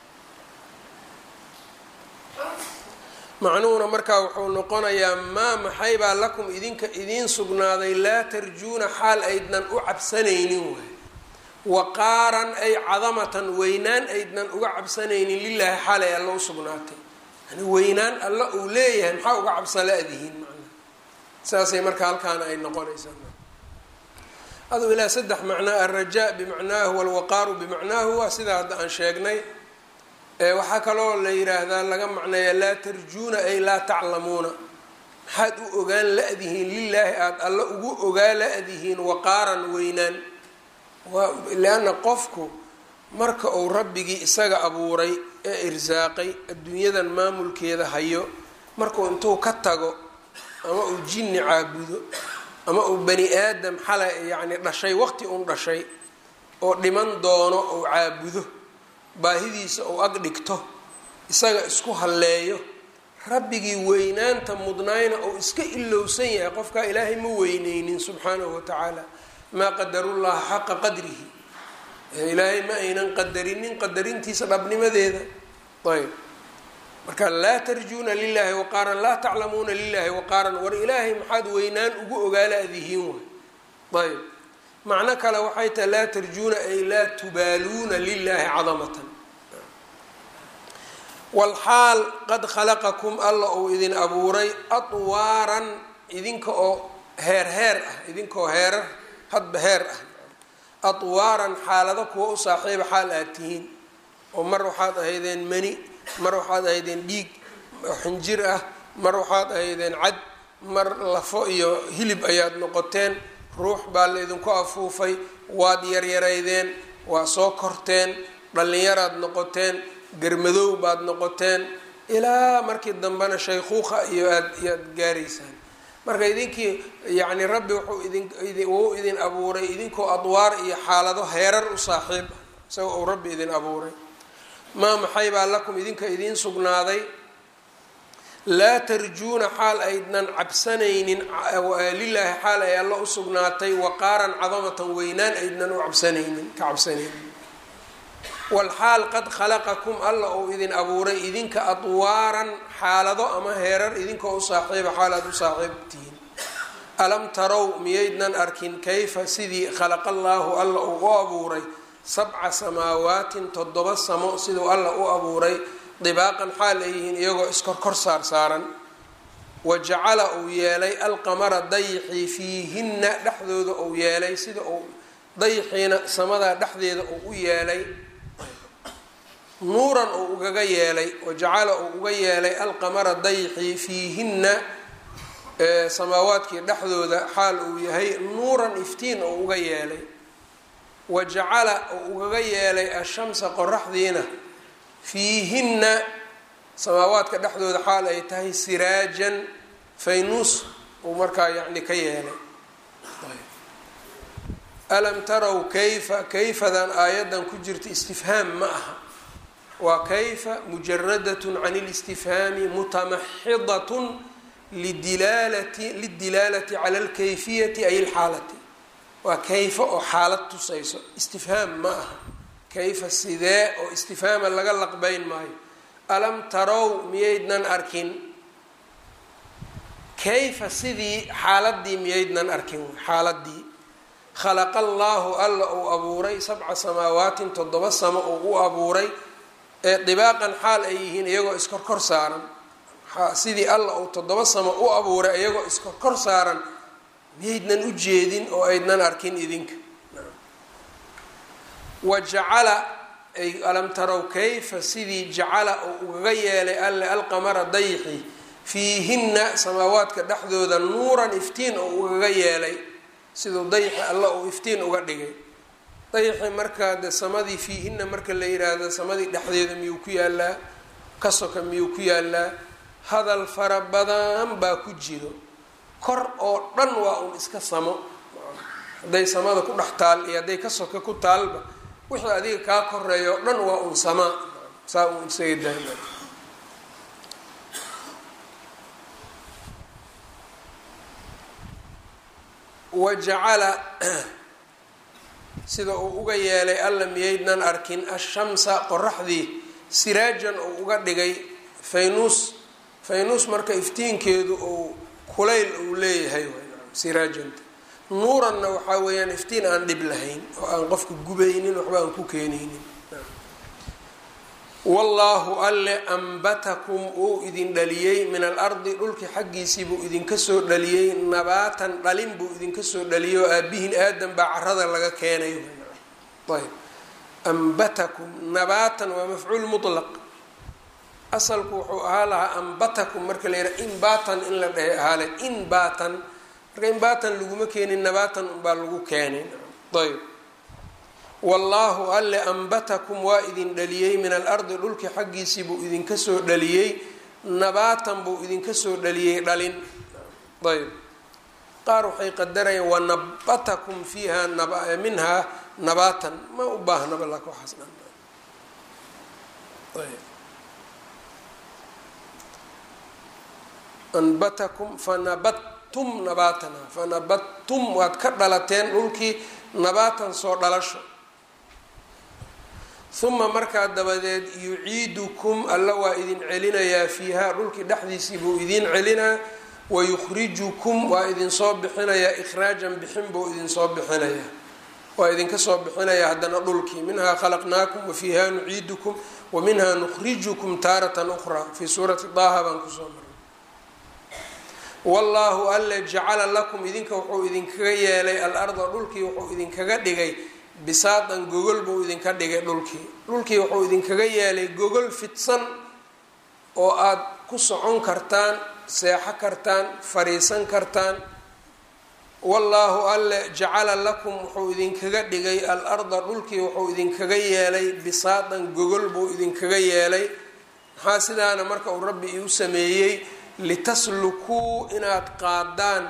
macnuhuna markaa wuxuu noqonayaa maa maxaybaa lakum idinka idiin sugnaaday laa tarjuuna xaal aydnan u cabsanaynin waay waqaaran ay cadamatan weynaan aydnan uga cabsanaynin lilaahi xaalay alla u sugnaatay yani weynaan alla uu leeyahay maxaa uga cabsala-dihiin macnaha saasay marka halkaana ay noqonaysaa aduu ilaa saddex macnaa alrajaa bimacnaahu walwaqaaru bimacnaahu waa sidaa hadda aan sheegnay waxaa kaloo la yiraahdaa laga macneeya laa tarjuuna ay laa taclamuuna maxaad u ogaan la-dihiin lilaahi aada alla ugu ogaa la-dihiin waqaaran weynaan lianna qofku marka uu rabbigii isaga abuuray ee irsaaqay adduunyadan maamulkeeda hayo markuu intuu ka tago ama uu jinni caabudo ama uu bani aadam xala yacni dhashay waqti uun dhashay oo dhiman doono ou caabudo baahidiisa ou ag dhigto isaga isku halleeyo rabbigii weynaanta mudnayna ou iska ilowsan yahay qofkaa ilaahay ma weyneynin subxaanahu watacaala maa qadarullaha xaqa qadrihi ilaahay ma aynan qadarinin qadarintiisa dhabnimadeeda ayb marka laa tarjuuna lilahi waqaaran laa taclamuuna lilahi waqaaran war ilaahay maxaad weynaan ugu ogaala-dihiin way ayb macno kale waxay tahay laa tarjuuna ay laa tubaaluuna lilahi cadamatan walxaal qad khalaqakum alla uu idin abuuray atwaaran idinka oo heer heer ah idinkoo heerar hadba heer ah atwaaran xaalado kuwa u saaxiiba xaal aad tihiin oo mar waxaad ahaydeen mani mar waxaad ahaydeen dhiig xinjir ah mar waxaad ahaydeen cad mar lafo iyo hilib ayaad noqoteen ruux baa la idinku afuufay waad yaryaraydeen waa soo korteen dhallinyaraad noqoteen garmadow baad noqoteen ilaa markii dambena shaykuuqa iyo aad iyaad gaaraysaan marka idinkii yacni rabbi wuxuu idin wuu idin abuuray idinkoo adwaar iyo xaalado heerar u saaxiib ah isagoo uu rabbi idin abuuray maa maxay baa lakum idinka idiin sugnaaday laa tarjuuna xaal aydnan cabsanaynin lilaahi xaal ay alla u sugnaatay waqaaran cadamatan weynaan aydnan u cabsanaynin ka cabsanaynin walxaal qad khalaqakum alla uu idin abuuray idinka adwaaran xaalado ama heerar idinkoo u saaxiiba xaal aad u saaxiibtihiin alam tarow miyaydnan arkin kayfa sidii khalaqa allaahu alla uu u abuuray sabca samaawaatin toddoba samo siduu alla u abuuray dibaaqan xaal ay yihiin iyagoo iskorkor saar saaran wa jacala uu yeelay alqamara dayixii fiihinna dhexdooda uu yeelay sida uu dayixiina samadaa dhexdeeda uu u yeelay nuuran uu ugaga yeelay wa jacala uu uga yeelay alqamara dayixii fiihinna samaawaadkii dhexdooda xaal uu yahay nuuran iftiin uu uga yeelay wa jacala uu ugaga yeelay ashamsa qoraxdiina fiihinna samaawaadka dhexdooda xaal ay tahay siraajan faynuus uu markaa yacni ka yeelay alam tarow kayfa kayfadan aayadan ku jirta istifhaam ma aha waa kayfa mujaradatun can اlistifhaami mutamaxidatun lidilaalati lidilaalati cala alkayfiyati ay alxaalati waa kayfa oo xaalad tusayso istifhaam ma aha kayfa sidee oo istifhaama laga laqbeyn maayo alam tarow miyaydnan arkin kayfa sidii xaaladii miyaydnan arkin xaaladii khalaqa allaahu alla uu abuuray sabca samaawaatin toddoba samo uu u abuuray ee dibaaqan xaal ay yihiin iyagoo iskorkor saaran sidii alla uu toddoba samo u abuuray iyagoo iskorkor saaran miyaydnan u jeedin oo aydnan arkin idinka wa jacala ay alam tarow kayfa sidii jacala uu ugaga yeelay alle alqamara dayixi fiihinna samaawaadka dhexdooda nuuran iftiin oo ugaga yeelay siduu dayixi alla uu iftiin uga dhigay dayixi markaa de samadii fiihinna marka la yiraahdo samadii dhexdeeda miyuu ku yaalaa ka soka miyuu ku yaalaa hadal fara badan baa ku jiro kor oo dhan waa uun iska samo hadday samada ku dhex taal iyo hadday ka soka ku taalba wixii adiga kaa koreeya oo dhan waa uun samaa saa uun isaga daama wa jacala sida uu uga yeelay alla miyaydnan arkin ashamsa qoraxdii siraajan uu uga dhigay faynuus faynuus marka iftiinkeedu uu kulayl uu leeyahay siraajanta nuuranna waxaa weeyaan iftiin aan dhib lahayn oo aan qofka gubaynin waxba aan ku keenaynin wallaahu alle ambatakum uu idin dhaliyey min alardi dhulki xaggiisii buu idinka soo dhaliyey nabaatan dhalin buu idinka soo dhaliyey oo aabihin aadan baa carada laga keenay ayb ambatakum nabaatan waa mafcuul mutlaq asalku wuxuu ahaa lahaa ambatakum marka la yidhaha inbaatan in la dhehe ahaale inbaatan marka inbaatan laguma keenin nabaatan unbaa lagu keenay ayb wallaahu alle ambatakum waa idin dhaliyey min alardi dhulki xaggiisii buu idinka soo dhaliyey nabaatan buu idinka soo dhaliyey dhalin ayb qaar waxay qadarayaan wanabatakum fiiha minhaa nabaatan ma u baahnaba laka waxaas dhan ayb anbatakum fanabattum nabaatana fanabattum waad ka dhalateen dhulkii nabaatan soo dhalasho uma markaa dabadeed yuciidukum alla waa idin celinayaa fiihaa dhulkii dhexdiisii buu idin celinaa wayukhrijukum waa idinsoo bixinayaa ikhraajan bixin buu idinsoo bixinayaa waa idinka soo bixinayaa haddana dhulkii minhaa khalaqnaakum wafiiha nuciidukum wa minhaa nukhrijukum taaratan ukhraa fii suurati daaha baan kusoo maray wallaahu alle jacala lakum idinka wuxuu idinkaga yeelay al-arda dhulkii wuxuu idinkaga dhigay bisaatan gogol buu idinka dhigay dhulkii dhulkii wuxuu idinkaga yeelay gogol fidsan oo aada ku socon kartaan seexo kartaan fariisan kartaan wallaahu alle jacala lakum wuxuu idinkaga dhigay al-arda dhulkii wuxuu idinkaga yeelay bisaatan gogol buu idinkaga yeelay maxaa sidaana marka uu rabbi iu sameeyey litaslukuu inaad qaadaan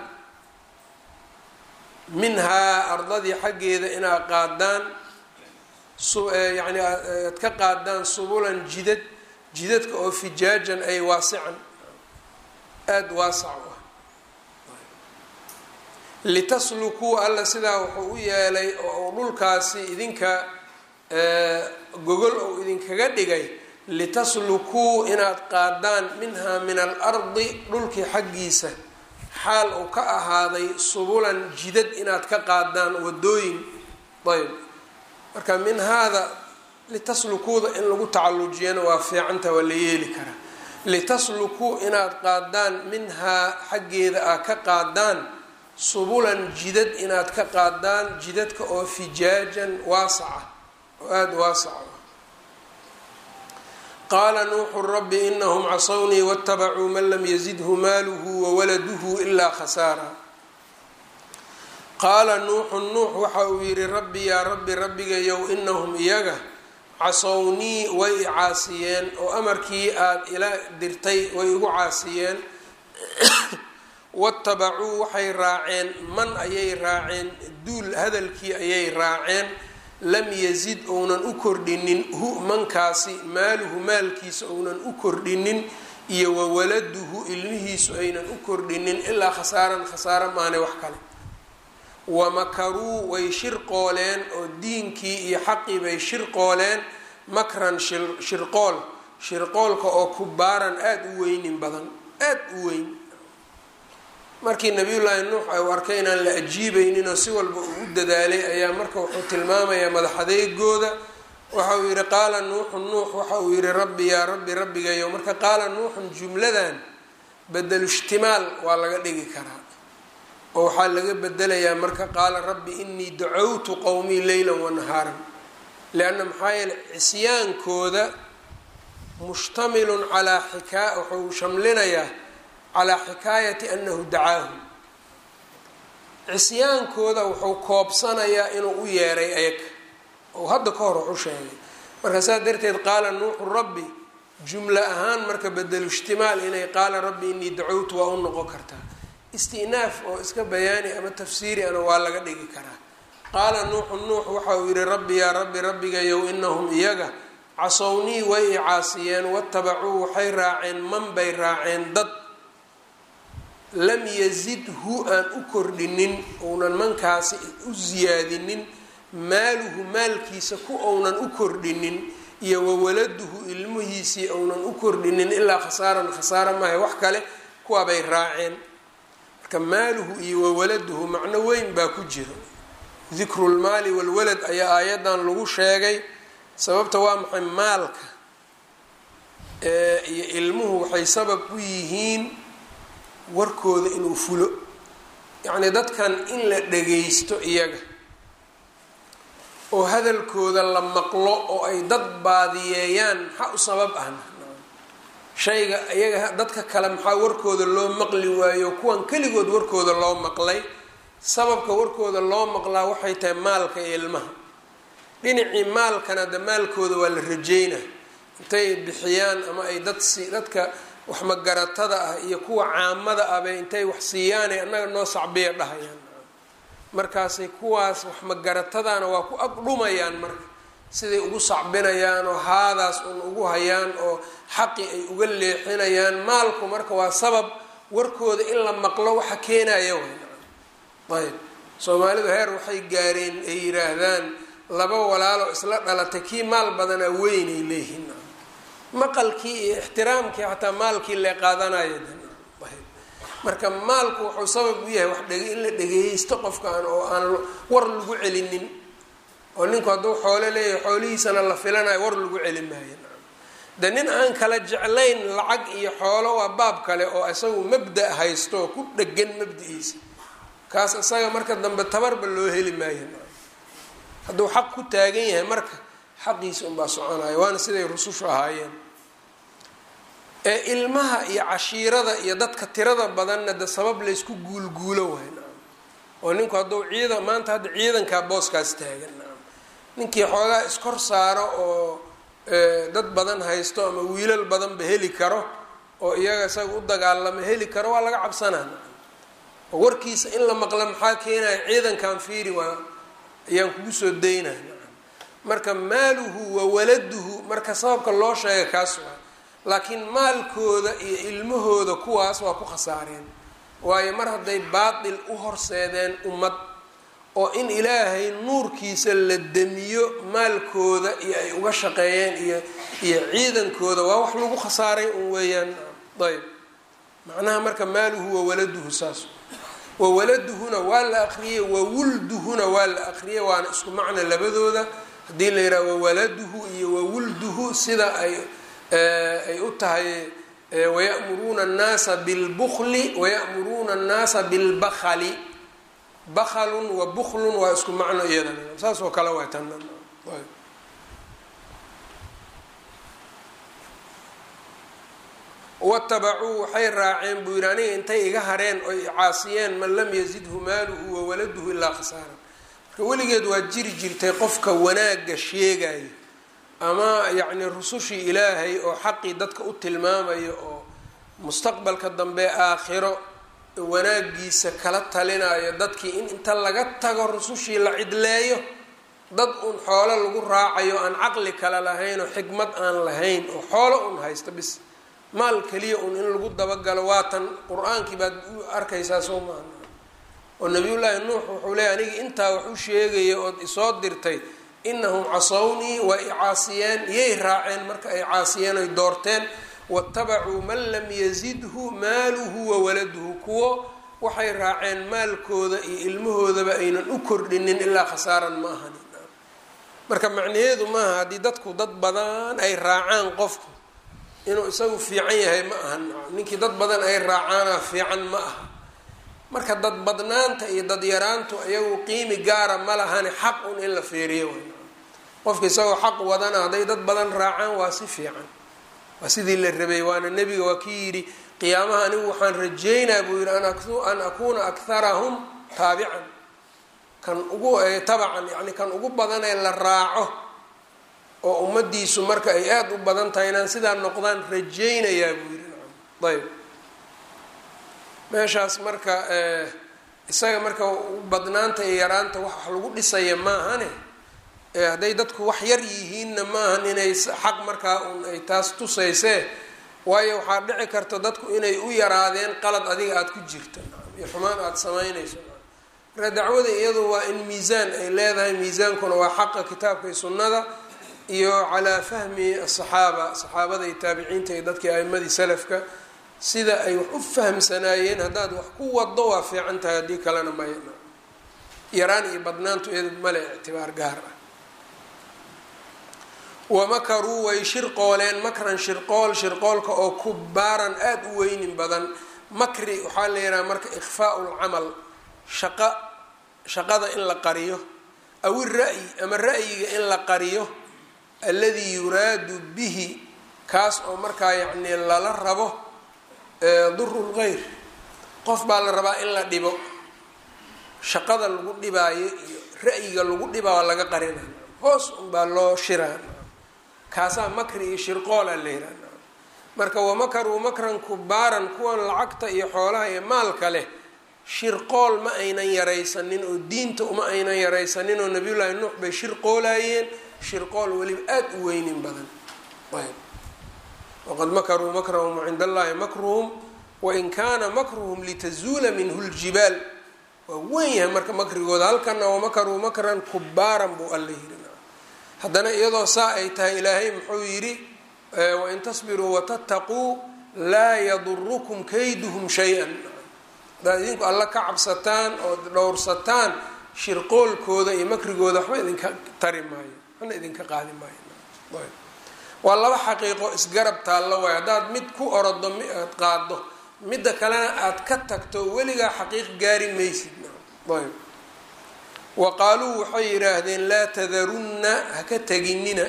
minhaa ardadii xaggeeda inaad qaadaan yani aad ka qaadaan subulan jidad jidadka oo fijaajan ay waasican aada waasac u ah litaslukuu alla sidaa wuxuu u yeelay oo uu dhulkaasi idinka gogol ou idinkaga dhigay litaslukuu inaad qaadaan minhaa min alardi dhulkii xaggiisa xaal uu ka ahaaday subulan jidad inaad ka qaadaan wadooyin ayb marka min haada litaslukuuda in lagu tacalujiyana waa fiicanta waa la yeeli karaa litaslukuu inaad qaadaan minhaa xaggeeda aad ka qaadaan subulan jidad inaad ka qaadaan jidadka oo fijaajan waasaca oo aada waasaca qaala nuuxu rabbi inahum casawnii waاtabacuu man lam yazidhu maaluhu wawaladuhu ilaa khasaara qaala nuuxu nuux waxa uu yihi rabbi yaa rabbi rabbigayow inahum iyaga casownii way i caasiyeen oo amarkii aada ila dirtay way igu caasiyeen watabacuu waxay raaceen man ayay raaceen duul hadalkii ayay raaceen lam yazid ounan u kordhinin hu mankaasi maaluhu maalkiisa ounan u kordhinin iyo wawaladuhu ilmihiisu aynan u kordhinin ilaa khasaaran khasaaro maane wax kale wamakaruu way shirqooleen oo diinkii iyo xaqii bay shirqooleen makran shirqool shirqoolka oo kubaaran aada u weynin badan aada u weyn markii nabiyullaahi nuux ay u arkay inaan la ajiibayninoo si walba uu u dadaalay ayaa marka wuxuu tilmaamayaa madaxadeegooda waxa uu yihi qaala nuuxun nuux waxa uu yihi rabbi yaa rabbi rabbigayo marka qaala nuuxun jumladan bedelu ishtimaal waa laga dhigi karaa oo waxaa laga bedelayaa marka qaala rabbi inii dacowtu qowmii leylan wanahaaran lianna maxaa yeele cisyaankooda mushtamilun calaa xikaa wuxuu shamlinayaa calaa xikaayati anahu dacaahum cisyaankooda wuxuu koobsanayaa inuu u yeeray ayaga oo hadda ka hor wax u sheegay marka saas darteed qaala nuuxu rabbi jumlo ahaan marka bedelu ishtimaal inay qaala rabbi inii dacowtu waa u noqon kartaa istinaaf oo iska bayaani ama tafsiiri ana waa laga dhigi karaa qaala nuuxu nuux waxa uu yihi rabbi yaa rabbi rabbigayow inahum iyaga casownii way i caasiyeen watabacuu waxay raaceen man bay raaceen dad lam yazidhu aan u kordhinin ounan mankaasi u siyaadinin maaluhu maalkiisa ku ounan u kordhinin iyo wawaladuhu ilmihiisii ounan u kordhinin ilaa khasaaran khasaara maaha wax kale kuwaabay raaceen marka maaluhu iyo wawaladuhu macno weyn baa ku jiro dikrulmaali walwalad ayaa aayadan lagu sheegay sababta waa maxay maalka iyo ilmuhu waxay sabab u yihiin warkooda inuu fulo yacnii dadkan in la dhagaysto iyaga oo hadalkooda la maqlo oo ay dad baadiyeeyaan maxaa u sabab ahna shayga iyaga dadka kale maxaa warkooda loo maqli waayo kuwan keligood warkooda loo maqlay sababka warkooda loo maqlaa waxay tahay maalka iyo ilmaha dhinacii maalkana de maalkooda waa la rajeynaa intay bixiyaan ama ay dad si dadka wax magaratada ah iyo kuwa caamada ahbay intay wax siiyaanay annaga noo sacbiya dhahayaan markaasay kuwaas wax magaratadana waa ku agdhumayaan marka siday ugu sacbinayaan oo haadaas un ugu hayaan oo xaqi ay uga leexinayaan maalku marka waa sabab warkooda in la maqlo waxa keenaya ayb soomaalidu heer waxay gaareen ay yiraahdaan laba walaalo isla dhalatay kii maal badanaa weynay leeyihiin maqalkii iyo ixtiraamkii xataa maalkii lee qaadanayo marka maalku wuxuu sabab u yahay wax dheg in la dhegeysto qofkaan oo aan war lagu celinin oo ninku hadduu xoolo leeyahay xoolihiisana la filanayo war lagu celi maayo de nin aan kala jeclayn lacag iyo xoolo waa baab kale oo isagu mabda haysto oo ku dhegan mabda-iisa kaas isaga marka dambe tabarba loo heli maayo hadduu xaq ku taagan yahay marka xaqiisa unbaa soconaya waana siday rusushu ahaayeen ee ilmaha iyo cashiirada iyo dadka tirada badanna de sabab laysku guulguulo waay naam oo ninku hadduu ciidan maanta hadda ciidankaa booskaas taagan naam ninkii xoogaa iskor saaro oo dad badan haysto ama wiilal badanba heli karo oo iyaga isaga u dagaalamo heli karo waa laga cabsanaa naam oo warkiisa in la maqla maxaa keenaya ciidankan fiiri waa ayaan kugu soo daynaya naam marka maaluhu wa waladuhu marka sababka loo sheega kaas waa laakiin maalkooda iyo ilmahooda kuwaas waa ku khasaareen waayo mar hadday baatil u horseedeen ummad oo in ilaahay nuurkiisa la demiyo maalkooda iyo ay uga shaqeeyeen iyo iyo ciidankooda waa wax lagu khasaaray un weeyaan ayb macnaha marka maaluhu wawaladuhu saas wawaladuhuna waa la aqriyey wawulduhuna waa la aqriyey waana isku macna labadooda haddii la yidhaha wawaladuhu iyo wawulduhu sida ay ay u tahay wayamuruuna annaasa bilbukli wayamuruuna annaasa bilbakhali baklun wa buklun waa isku macno iyada saas oo kale waa tan watabacuu waxay raaceen buu yidhi aniga intay iga hareen oy caasiyeen man lam yazidhu maaluhu wawaladuhu ilaa khasaaran marka weligeed waa jiri jirtay qofka wanaagga sheegayo ama yacni rusushii ilaahay oo xaqii dadka u tilmaamayo oo mustaqbalka dambe aakhiro wanaagiisa kala talinayo dadkii in inta laga tago rusushii la cidleeyo dad uun xoolo lagu raacayo aan caqli kale lahayn oo xikmad aan lahayn oo xoolo un haysta bis maal keliya un in lagu dabagalo waatan qur-aankii baad u arkaysaa soo maaha oo nabiyullaahi nuux wuxuu leeyay aniga intaa wax u sheegaya ood isoo dirtay inahum casawnii waa i caasiyeen yay raaceen marka ay caasiyeen oy doorteen watabacuu man lam yazidhu maaluhu wawaladuhu kuwo waxay raaceen maalkooda iyo ilmahoodaba aynan u kordhinin ilaa khasaaran ma ahanin marka macnaheedu maaha haddii dadku dad badan ay raacaan qofku inuu isagu fiican yahay ma ahan ninkii dad badan ay raacaana fiican ma aha marka dad badnaanta iyo dad yaraantu iyagu qiimi gaara ma lahani xaq un in la feeriyo qofka isagoo xaq wadana hadday dad badan raacaan waa si fiican waa sidii la rabay waana nebiga waa kii yidhi qiyaamaha anigu waxaan rajeynaa buu yidhi an akuuna akharahum taabican kan ugu tabacan yani kan ugu badan ee la raaco oo ummadiisu marka ay aada u badan tahay inaan sidaa noqdaan rajeynayaa buu yidhi ayb meeshaas marka isaga marka badnaanta iyo yaraanta wax lagu dhisaya maahane hadday dadku wax yar yihiinna maahan inay xaq markaa un ay taas tusaysee waayo waxaa dhici karta dadku inay u yaraadeen qalad adiga aada ku jirta iyo xumaan aada samaynayso marka dacwada iyadu waa in miisaan ay leedahay miisaankuna waa xaqa kitaabka iyo sunnada iyo calaa fahmi asaxaaba saxaabada iyo taabiciinta iyo dadkii a'imadii salafka sida ay wax u fahamsanaayeen haddaad wax ku wado waa fiican tahay haddii kalena maya yaraan iyo badnaantu iyadu male ictibaar gaar ah wamakaruu way shirqooleen makran shirqool shirqoolka oo kubaaran aada u weynin badan makri waxaa la yidhaha marka ikhfaau lcamal shaqa shaqada in la qariyo aw ira-yi ama ra-yiga in la qariyo alladii yuraadu bihi kaas oo markaa yacnii lala rabo duru lgeyr qof baa la rabaa in la dhibo shaqada lagu dhibaayo iyo ra-yiga lagu dhibaa waa laga qarina hoos unbaa loo shiraa kaasaa makri iyo shirqoola la yihahda marka wamakaruu makran kubaaran kuwan lacagta iyo xoolaha iyo maalka leh shirqool ma aynan yaraysanin oo diinta uma aynan yaraysanin oo nabiyullaahi nuux bay shirqoolayeen shirqool weliba aada u weynin badan ayb waqad makaruu makrahum cinda allahi makruhum wain kaana makruhum litazuula minhu ljibaal waa weyn yahay marka makrigooda halkana wamakaruu makran kubaaran buu alla yiri haddana iyadoo saa ay tahay ilaahay muxuu yidhi wain tasbiruu watattaquu laa yadurukum kayduhum shay-an haddaad idinku alla ka cabsataan ood dhowrsataan shirqoolkooda iyo makrigooda waxba idinka tari maayo waxna idinka qaadi maayo waa laba xaqiiqo isgarab taallo waay haddaad mid ku orodo aad qaado midda kalena aada ka tagto weligaa xaqiiq gaari maysid ayb wa qaaluu waxay yidhaahdeen laa tadarunna haka teginina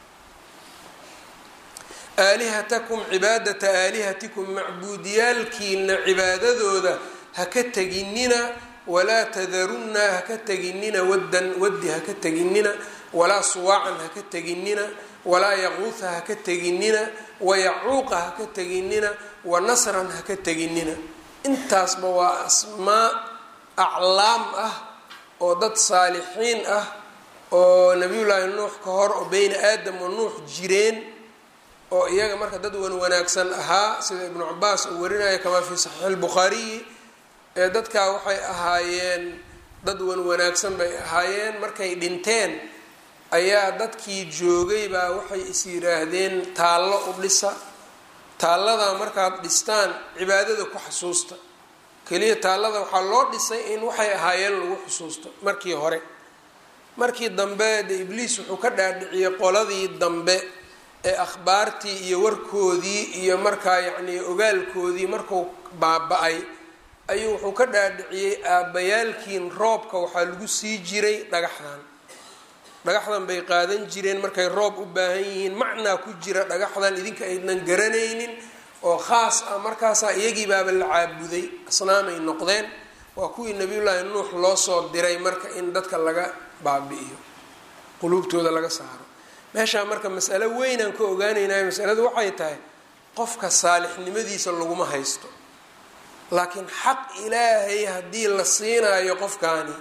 aalihatakum cibaadata aalihatikum macbuudiyaalkiina cibaadadooda haka teginina walaa tadarunna haka teginina waddan waddi haka teginina walaa suwaacan haka teginina walaa yaquuha haka teginina wayacuuqa haka teginina wa nasran haka teginina intaasba waa asmaa aclaam ah oo dad saalixiin ah oo nabiyullaahi nuux ka hor oo beyna aadam wa nuux jireen oo iyaga marka dad wan wanaagsan ahaa sida ibnu cabaas uu warinaya kamaa fii saxiixi lbukhaariyi ee dadkaa waxay ahaayeen dad wan wanaagsan bay ahaayeen markay dhinteen ayaa dadkii joogay baa waxay is yidhaahdeen taallo u dhisa taalladaa markaad dhistaan cibaadada ku xasuusta keliya taallada waxaa loo dhisay in waxay ahaayeen lagu xusuusto markii hore markii dambe de ibliis wuxuu ka dhaadhiciyey qoladii dambe ee akhbaartii iyo warkoodii iyo markaa yacnii ogaalkoodii markuu baaba-ay ayuu wuxuu ka dhaadhiciyey aabbayaalkiin roobka waxaa lagu sii jiray dhagaxdan dhagaxdan bay qaadan jireen markay roob u baahan yihiin macnaa ku jira dhagaxdan idinka aydnan garanaynin oo khaas ah markaasaa iyagii baaba la caabuday asnaamay noqdeen waa kuwii nabiyullaahi nuux loo soo diray marka in dadka laga baabi'iyo quluubtooda laga saaro meeshaa marka masalo weynaan ka ogaanaynayo masaladu waxay tahay qofka saalixnimadiisa laguma haysto laakiin xaq ilaahay haddii la siinaayo qofkaani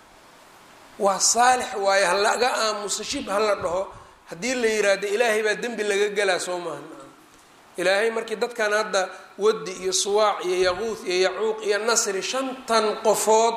waa saalix waayo ha laga aamuso shib hala dhaho haddii la yiraahdo ilaahay baa dembi laga gelaa soo maaha ilaahay markii dadkan hadda wadi iyo suwaac iyo yaquuth iyo yacuuq iyo nasri shantan qofood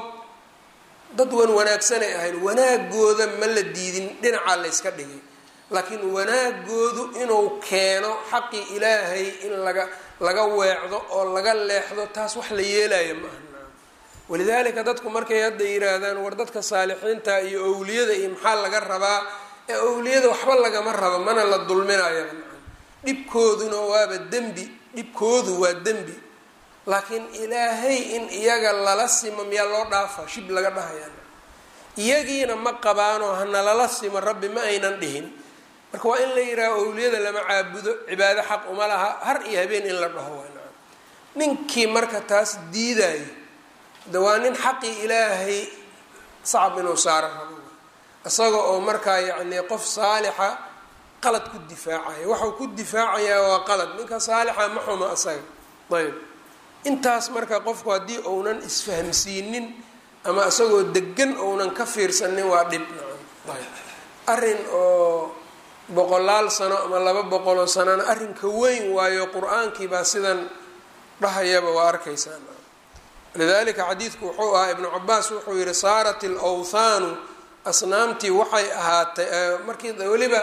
dad wan wanaagsanay ahayd wanaagooda ma la diidin dhinacaa la yska dhigay laakiin wanaagoodu inuu keeno xaqii ilaahay in laga laga weecdo oo laga leexdo taas wax la yeelaya ma aha walidaalika dadku markay hadda yiraahdaan war dadka saalixiinta iyo owliyada iyo maxaa laga rabaa ee owliyada waxba lagama rabo mana la dulminayo dhibkooduna waaba dembi dhibkoodu waa dembi laakiin ilaahay in iyaga lala simo miyaa loo dhaafa shib laga dhahaya iyagiina ma qabaanoo hana lala simo rabbi ma aynan dhihin marka waa in la yihaaho owliyada lama caabudo cibaado xaq uma laha har iyo habeen in la dhaho waa naam ninkii marka taas diidayo de waa nin xaqii ilaahay sacab inuu saaro rabo isaga oo markaa yacni qof saalixa qalad ku difaacaya waxau ku difaacayaa waa qalad ninka saalixa ma xuma isaga ayb intaas marka qofku haddii ounan isfahmsiinin ama isagoo degan ounan ka fiirsanin waa dhib ayb arrin oo boqolaal sano ama laba boqoloo sanona arrinka weyn waayo qur-aankii baa sidan dhahayaba waa arkaysaan lidalika xadiidku wuxuu ahaa ibnu cabaas wuxuu yihi saarat alawthaanu asnaamtii waxay ahaatay markii weliba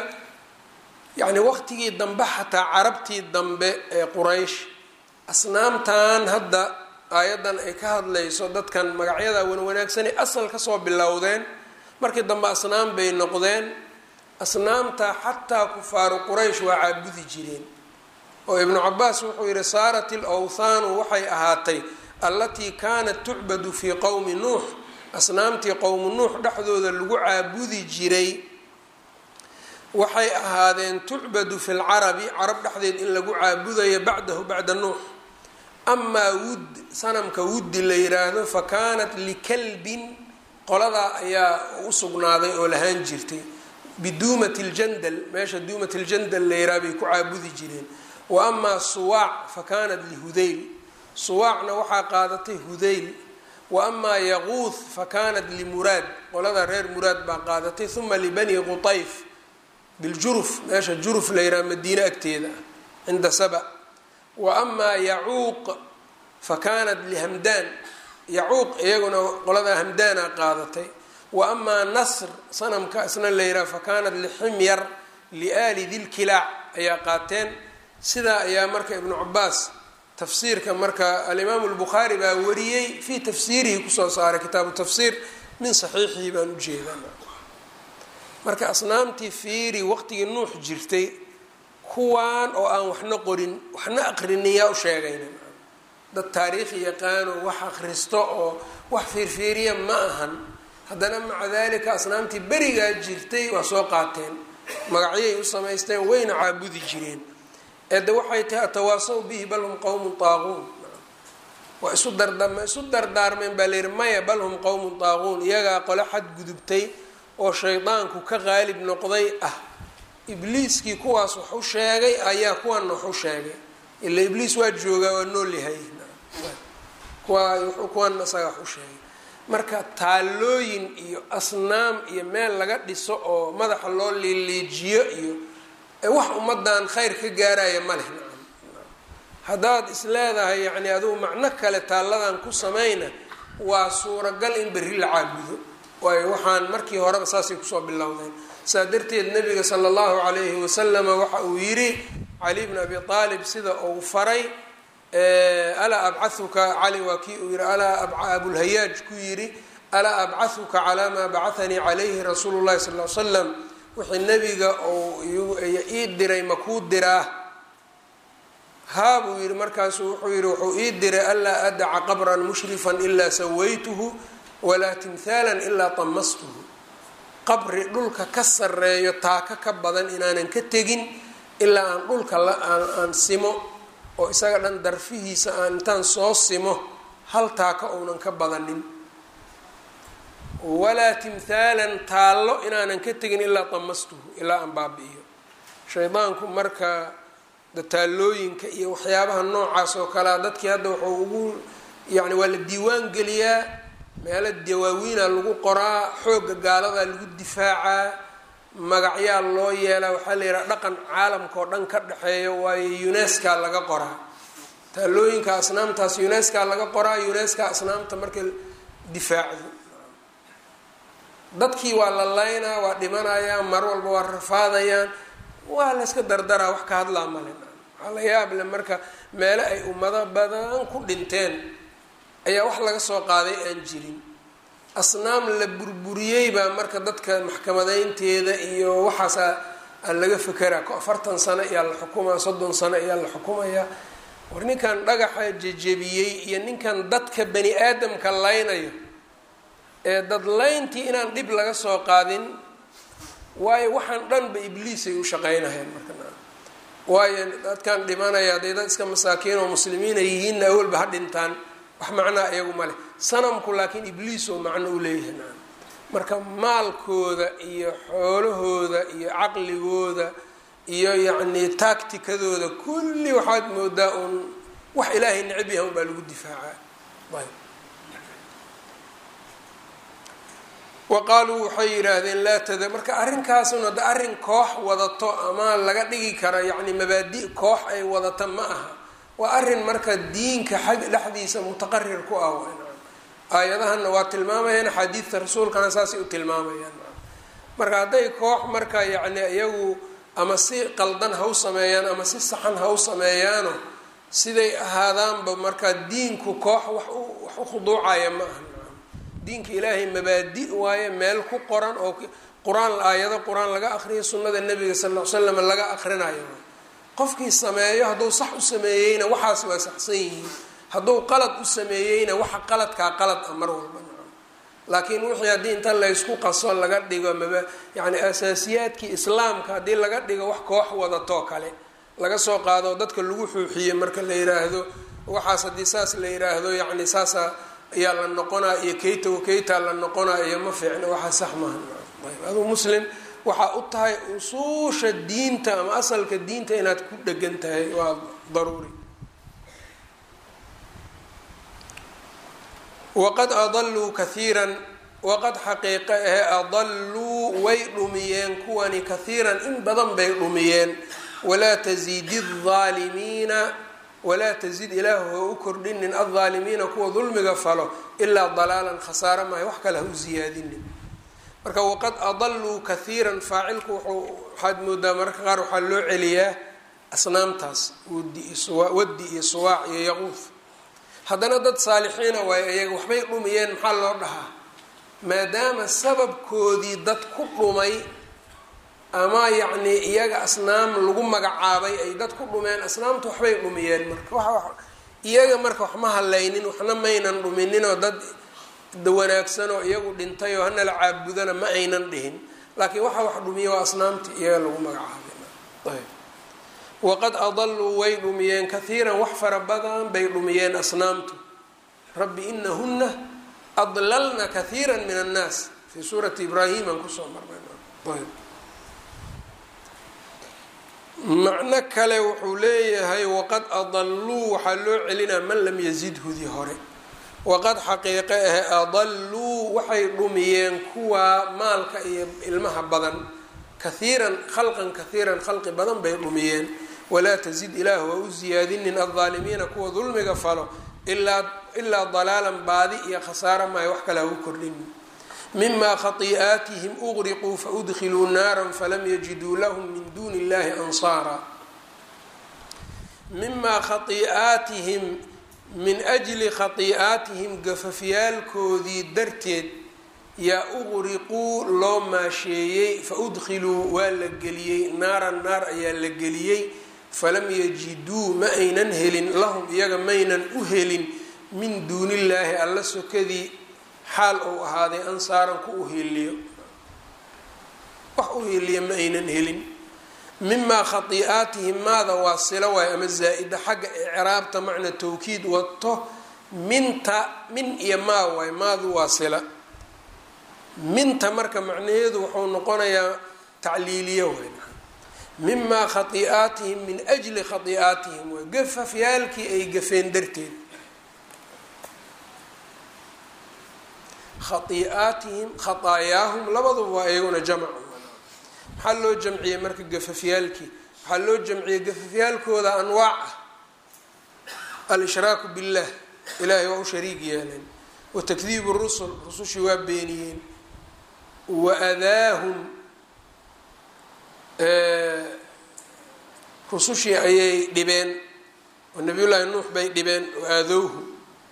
yacni waqtigii dambe xataa carabtii dambe ee quraysh asnaamtan hadda aayaddan ay ka hadlayso dadkan magacyada wanwanaagsanay asal kasoo bilowdeen markii dambe asnaam bay noqdeen asnaamta xataa kufaaru quraysh waa caabudi jireen oo ibnu cabaas wuxuu yihi saarat alawthaanu waxay ahaatay allatii kaanat tucbadu fii qowmi nuux asnaamtii qowmu nuux dhexdooda lagu caabudi jiray waxay ahaadeen tucbadu fi lcarabi carab dhexdeed in lagu caabudayo bacdahu bacda nuux amaa wud sanamka wuddi la yiraahdo fa kaanat likalbin qoladaa ayaa u sugnaaday oo lahaan jirtay biduumat ljandal meesha duumat ljandal la yiraha bay ku caabudi jireen wa amaa suwaac fa kaanat lihudayl suwaacna waxaa qaadatay hudayl wa amaa yaquuth fa kaanat limuraad qolada reer muraad baa qaadatay uma libani qutayf biljuruf meesha juruf la yiraha madiine agteeda ah cinda saba wa amaa yacuuq fa kaanat lihamdaan yacuuq iyaguna qolada hamdaana qaadatay wa amaa nasr sanamka isna la yiraha fa kaanat liximyar liaali dilkilaac ayaa qaateen sidaa ayaa marka ibnu cabaas tafsiirka marka alimaamu lbukhaari baa wariyey fii tafsiirihi kusoo saaray kitaabu tafsiir min saxiixihi baan ujeedaa marka asnaamtii fiiri waqtigii nuux jirtay kuwaan oo aan waxna qorin waxna aqrinin yaa u sheegayna dad taariikhi yaqaano wax akhristo oo wax fiirfiiriya ma ahan haddana maca dalika asnaamtii berigaa jirtay waa soo qaateen magacyay u samaysteen wayna caabudi jireen eede waxay tahay atawaasaw bihi bal hum qowmun taaquun waa isu dardama isu dardaarmeen baa layihi maya bal hum qowmun taaquun iyagaa qole xad gudubtay oo shaydaanku ka qaalib noqday ah ibliiskii kuwaas wax u sheegay ayaa kuwana wax u sheegay ila ibliis waa joogaa waa nool yahay kuwa kuwana isaga wax u sheegay marka taallooyin iyo asnaam iyo meel laga dhiso oo madaxa loo liiliijiyo iyo wax ummadan khayr ka gaaraya ma leh nacam haddaad is leedahay yacni adugu macno kale taalladan ku samayna waa suuragal in berri la caabudo waayo waxaan markii horeba saasay kusoo bilowdeen saa darteed nabiga sala allahu calayhi wasalama waxa uu yidhi cali bn abi aalib sida uu faray alaa abcauka cali waa kii uu yihi alaa abulhayaaj ku yidhi alaa abcahuka calaa maa bacahanii calayhi rasuulu llahi sal l slam wixii nebiga uu ii diray makuu diraa haa buu yihi markaasu wuxuu yihi wuxuu ii diray anlaa adaca qabran mushrifan ilaa sawaytuhu walaa timhaalan ilaa tamastuhu qabri dhulka ka sareeyo taaka ka badan inaanan ka tegin ilaa aan dhulka aan simo oo isaga dhan darfihiisa aan intaan soo simo hal taaka ounan ka badanin walaa timhaalan taallo inaanan ka tegin ilaa tamastuhu ilaa aan baabi-iyo shaydaanku marka taallooyinka iyo waxyaabaha noocaas oo kalea dadkii hadda wuxuu ugu yacni waa la diiwaan geliyaa meelo dawaawiina lagu qoraa xoogga gaaladaa lagu difaacaa magacyaa loo yeelaa waxaa la yidhaha dhaqan caalamka oo dhan ka dhexeeya waayo unesca laga qoraa taallooyinka asnaamtaas unesca laga qoraa unesca asnaamta marka difaacdo dadkii waa la laynaa waa dhimanayaan mar walba waa rafaadayaan waa la yska dardaraa wax ka hadlaa male waxaa la yaable marka meelo ay ummado badan ku dhinteen ayaa wax laga soo qaaday aan jirin asnaam la burburiyey baa marka dadka maxkamadeynteeda iyo waxaasa aan laga fekeraa ko afartan sano ayaa la xukumaya soddon sano ayaa la xukumaya war ninkan dhagaxa jejebiyey iyo ninkan dadka bani aadamka laynayo ee dad layntii inaan dhib laga soo qaadin waayo waxaan dhanba ibliisay u shaqeynayaan marka waayo dadkan dhimanaya hadday dad iska masaakiin oo muslimiina yihiinna awalba ha dhintaan wax macnaa iyagu ma leh sanamku laakiin ibliis oo macno u leeyahay nacam marka maalkooda iyo xoolahooda iyo caqligooda iyo yacnii taagtikadooda kulli waxaad moodaa uun wax ilaahay necab yahay un baa lagu difaacaa ayb wa qaaluu waxay yidhaahdeen laa tada marka arrinkaasuna da arrin koox wadato ama laga dhigi kara yacni mabaadi' koox ay wadata ma aha waa arrin marka diinka xag dhexdiisa mutaqarir ku ah aayadahanna waa tilmaamayaan axaadiidta rasuulkana saasay u tilmaamayaan marka hadday koox marka yacni iyagu ama si qaldan ha u sameeyaan ama si saxan ha u sameeyaano siday ahaadaanba marka diinku koox wax wax u khuduucaya ma aha diinka ilaahay mabaadi waaye meel ku qoran oo qur-aan aayado qur-aan laga aqriyo sunnada nebiga sal ll ly slam laga aqrinayo qofkii sameeyo hadduu sax u sameeyeyna waxaas waa saxsan yihiin hadduu qalad u sameeyeyna waxa qaladkaa qalad ah mar walba laakiin wixii haddii inta laysku qaso laga dhigo maba yacni asaasiyaadkii islaamka haddii laga dhigo wax koox wadatoo kale laga soo qaado dadka lagu xuuxiye marka la yiraahdo waxaas haddii saas la yiraahdo yacni saasa ayaa la noqonaa iyo kaytago kaytaa la noqonaa iyo ma fiicna waxaa sax maaha ayb aduu muslim waxaa u tahay usuusha diinta ama asalka diinta inaad ku dhegan tahay waa daruuri waqad adaluu kahiiran waqad xaqiiqa ahe adalluu way dhumiyeen kuwani kahiiran in badan bay dhumiyeen walaa tasidi الظaalimiina walaa tazid ilaahu ha u kordhinin aldaalimiina kuwa dulmiga falo ilaa dalaalan khasaaro maayo wax kale ha u ziyaadinin marka waqad adaluu kahiiran faacilku wuxuu waxaad moodaa mararka qaar waxaa loo celiyaa asnaamtaas waddi iyo suwaac iyo yaquuf haddana dad saalixiina waayo iyaga waxbay dhumiyeen maxaa loo dhahaa maadaama sababkoodii dad ku dhumay ama yacnii iyaga asnaam lagu magacaabay ay dad ku dhumeen asnaamtu waxbay dhumiyeen marka wa iyaga marka wax ma hadlaynin waxna maynan dhumininoo dad wanaagsanoo iyagu dhintay oo hana la caabudana ma aynan dhihin laakiin waxa wax dhumiya waa asnaamtii iyaga lagu magacaabay waqad adaluu way dhumiyeen kahiiran wax fara badan bay dhumiyeen asnaamtu rabbi inahuna adlalna kahiira min annaas fii suurati ibraahim aan kusoo marnay macno kale wuxuu leeyahay waqad adalluu waxaa loo celinaa man lam yazidhudii hore waqad xaqiiqe ahe adalluu waxay dhumiyeen kuwaa maalka iyo ilmaha badan kahiiran khalqan kahiiran khalqi badan bay dhumiyeen walaa tazid ilaah waa u siyaadinin aldaalimiina kuwa dulmiga falo ilaa dalaalan baadi iyo khasaara maayo wax kale ha u kordhin mima khai'aatihim uqriquu faudkhiluu naara falam yajiduu lahum min duuni illahi ansaara mimaa khai'aatihim min ajli khai'aatihim gafafyaalkoodii darteed yaa uqriquu loo maasheeyey faudkhiluu waa la geliyey naaran naar ayaa la geliyey falam yajiduu ma aynan helin lahum iyaga maynan u helin min duunillaahi alla sokadii xaal uu ahaaday ansaaran ku uhiiliyo wax uhiiliya ma aynan helin mimaa khai'aatihim maada waa silo waay ama zaa-ida xagga icraabta macna tawkiid wato minta min iyo maa waay maadu waa sila minta marka macnaheedu wuxuu noqonayaa tacliiliyo waay mimaa khai'aatihim min ajli khai'aatihim waay gafafyaalkii ay gafeen darteed khai'aatihim khataayaahum labaduba waa iyaguna jamc maxaa loo jamciyey marka gafafyaalkii waxaa loo jamciyey gafafyaalkooda anwaac ah al-ishraaku billah ilaahay waa u shariig yeeleen wa takdiibu rusul rusushii waa beeniyeen wa adaahum rusushii ayay dhibeen oo nabiyullaahi nuux bay dhibeen wa aadowhu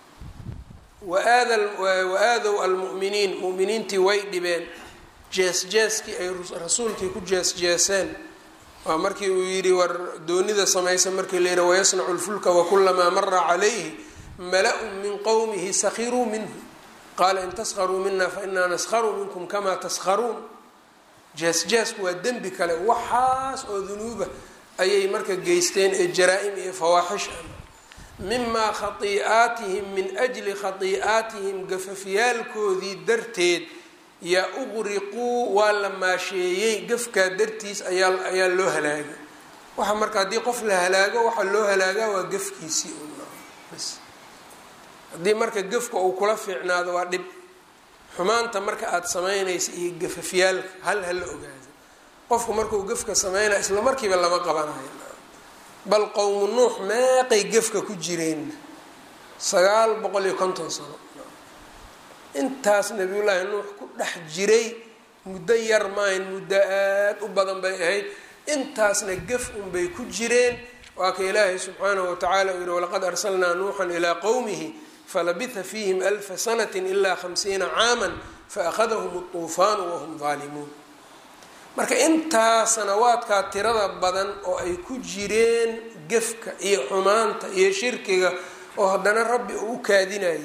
wa-aadow almu'miniin mu'miniintii way dhibeen jees-jeeskii ay rasuulkii ku jees-jeeseen waa markii uu yidhi war doonida samaysa markii la yidhi wayasnacu lfulka wakulamaa mara calayhi mala-un min qowmihi sakhiruu minhu qaala in taskharuu mina fainaa naskharu minkum kamaa taskharuun jees-jeesku waa dembi kale waxaas oo dunuuba ayay marka geysteen ee jaraa-im iyo fawaaxish ah mimaa khai'aatihim min ajli khai'aatihim gafafyaalkoodii darteed yaa uqriquu waa la maasheeyey gafkaa dartiis ayaa ayaa loo halaagay waxa marka haddii qof la halaago waxaa loo halaagaa waa gafkiisii bs haddii marka gafka uu kula fiicnaado waa dhib xumaanta marka aada samaynaysa iyo gafafyaalka hal hala ogaado qofku markuu gafka sameynaya isla markiiba lama qabanayo bal qowmu nuux meeqay gefka ku jireen sagaal boqol iyo konton sano intaas nabiyullaahi nuux ku dhex jiray muddo yar maayn muddo aad u badan bay ahayd intaasna gef unbay ku jireen waa ka ilaahay subxaanahu watacaala uu yihi walaqad arsalnaa nuuxan ilaa qowmihi falabitha fiihim alfa sanati ilaa khamsiina caaman faأkhadahum الطuufaanu wahum daalimuun marka intaa sanawaadkaa tirada badan oo ay ku jireen gefka iyo xumaanta iyo shirkiga oo haddana rabbi uu u kaadinayay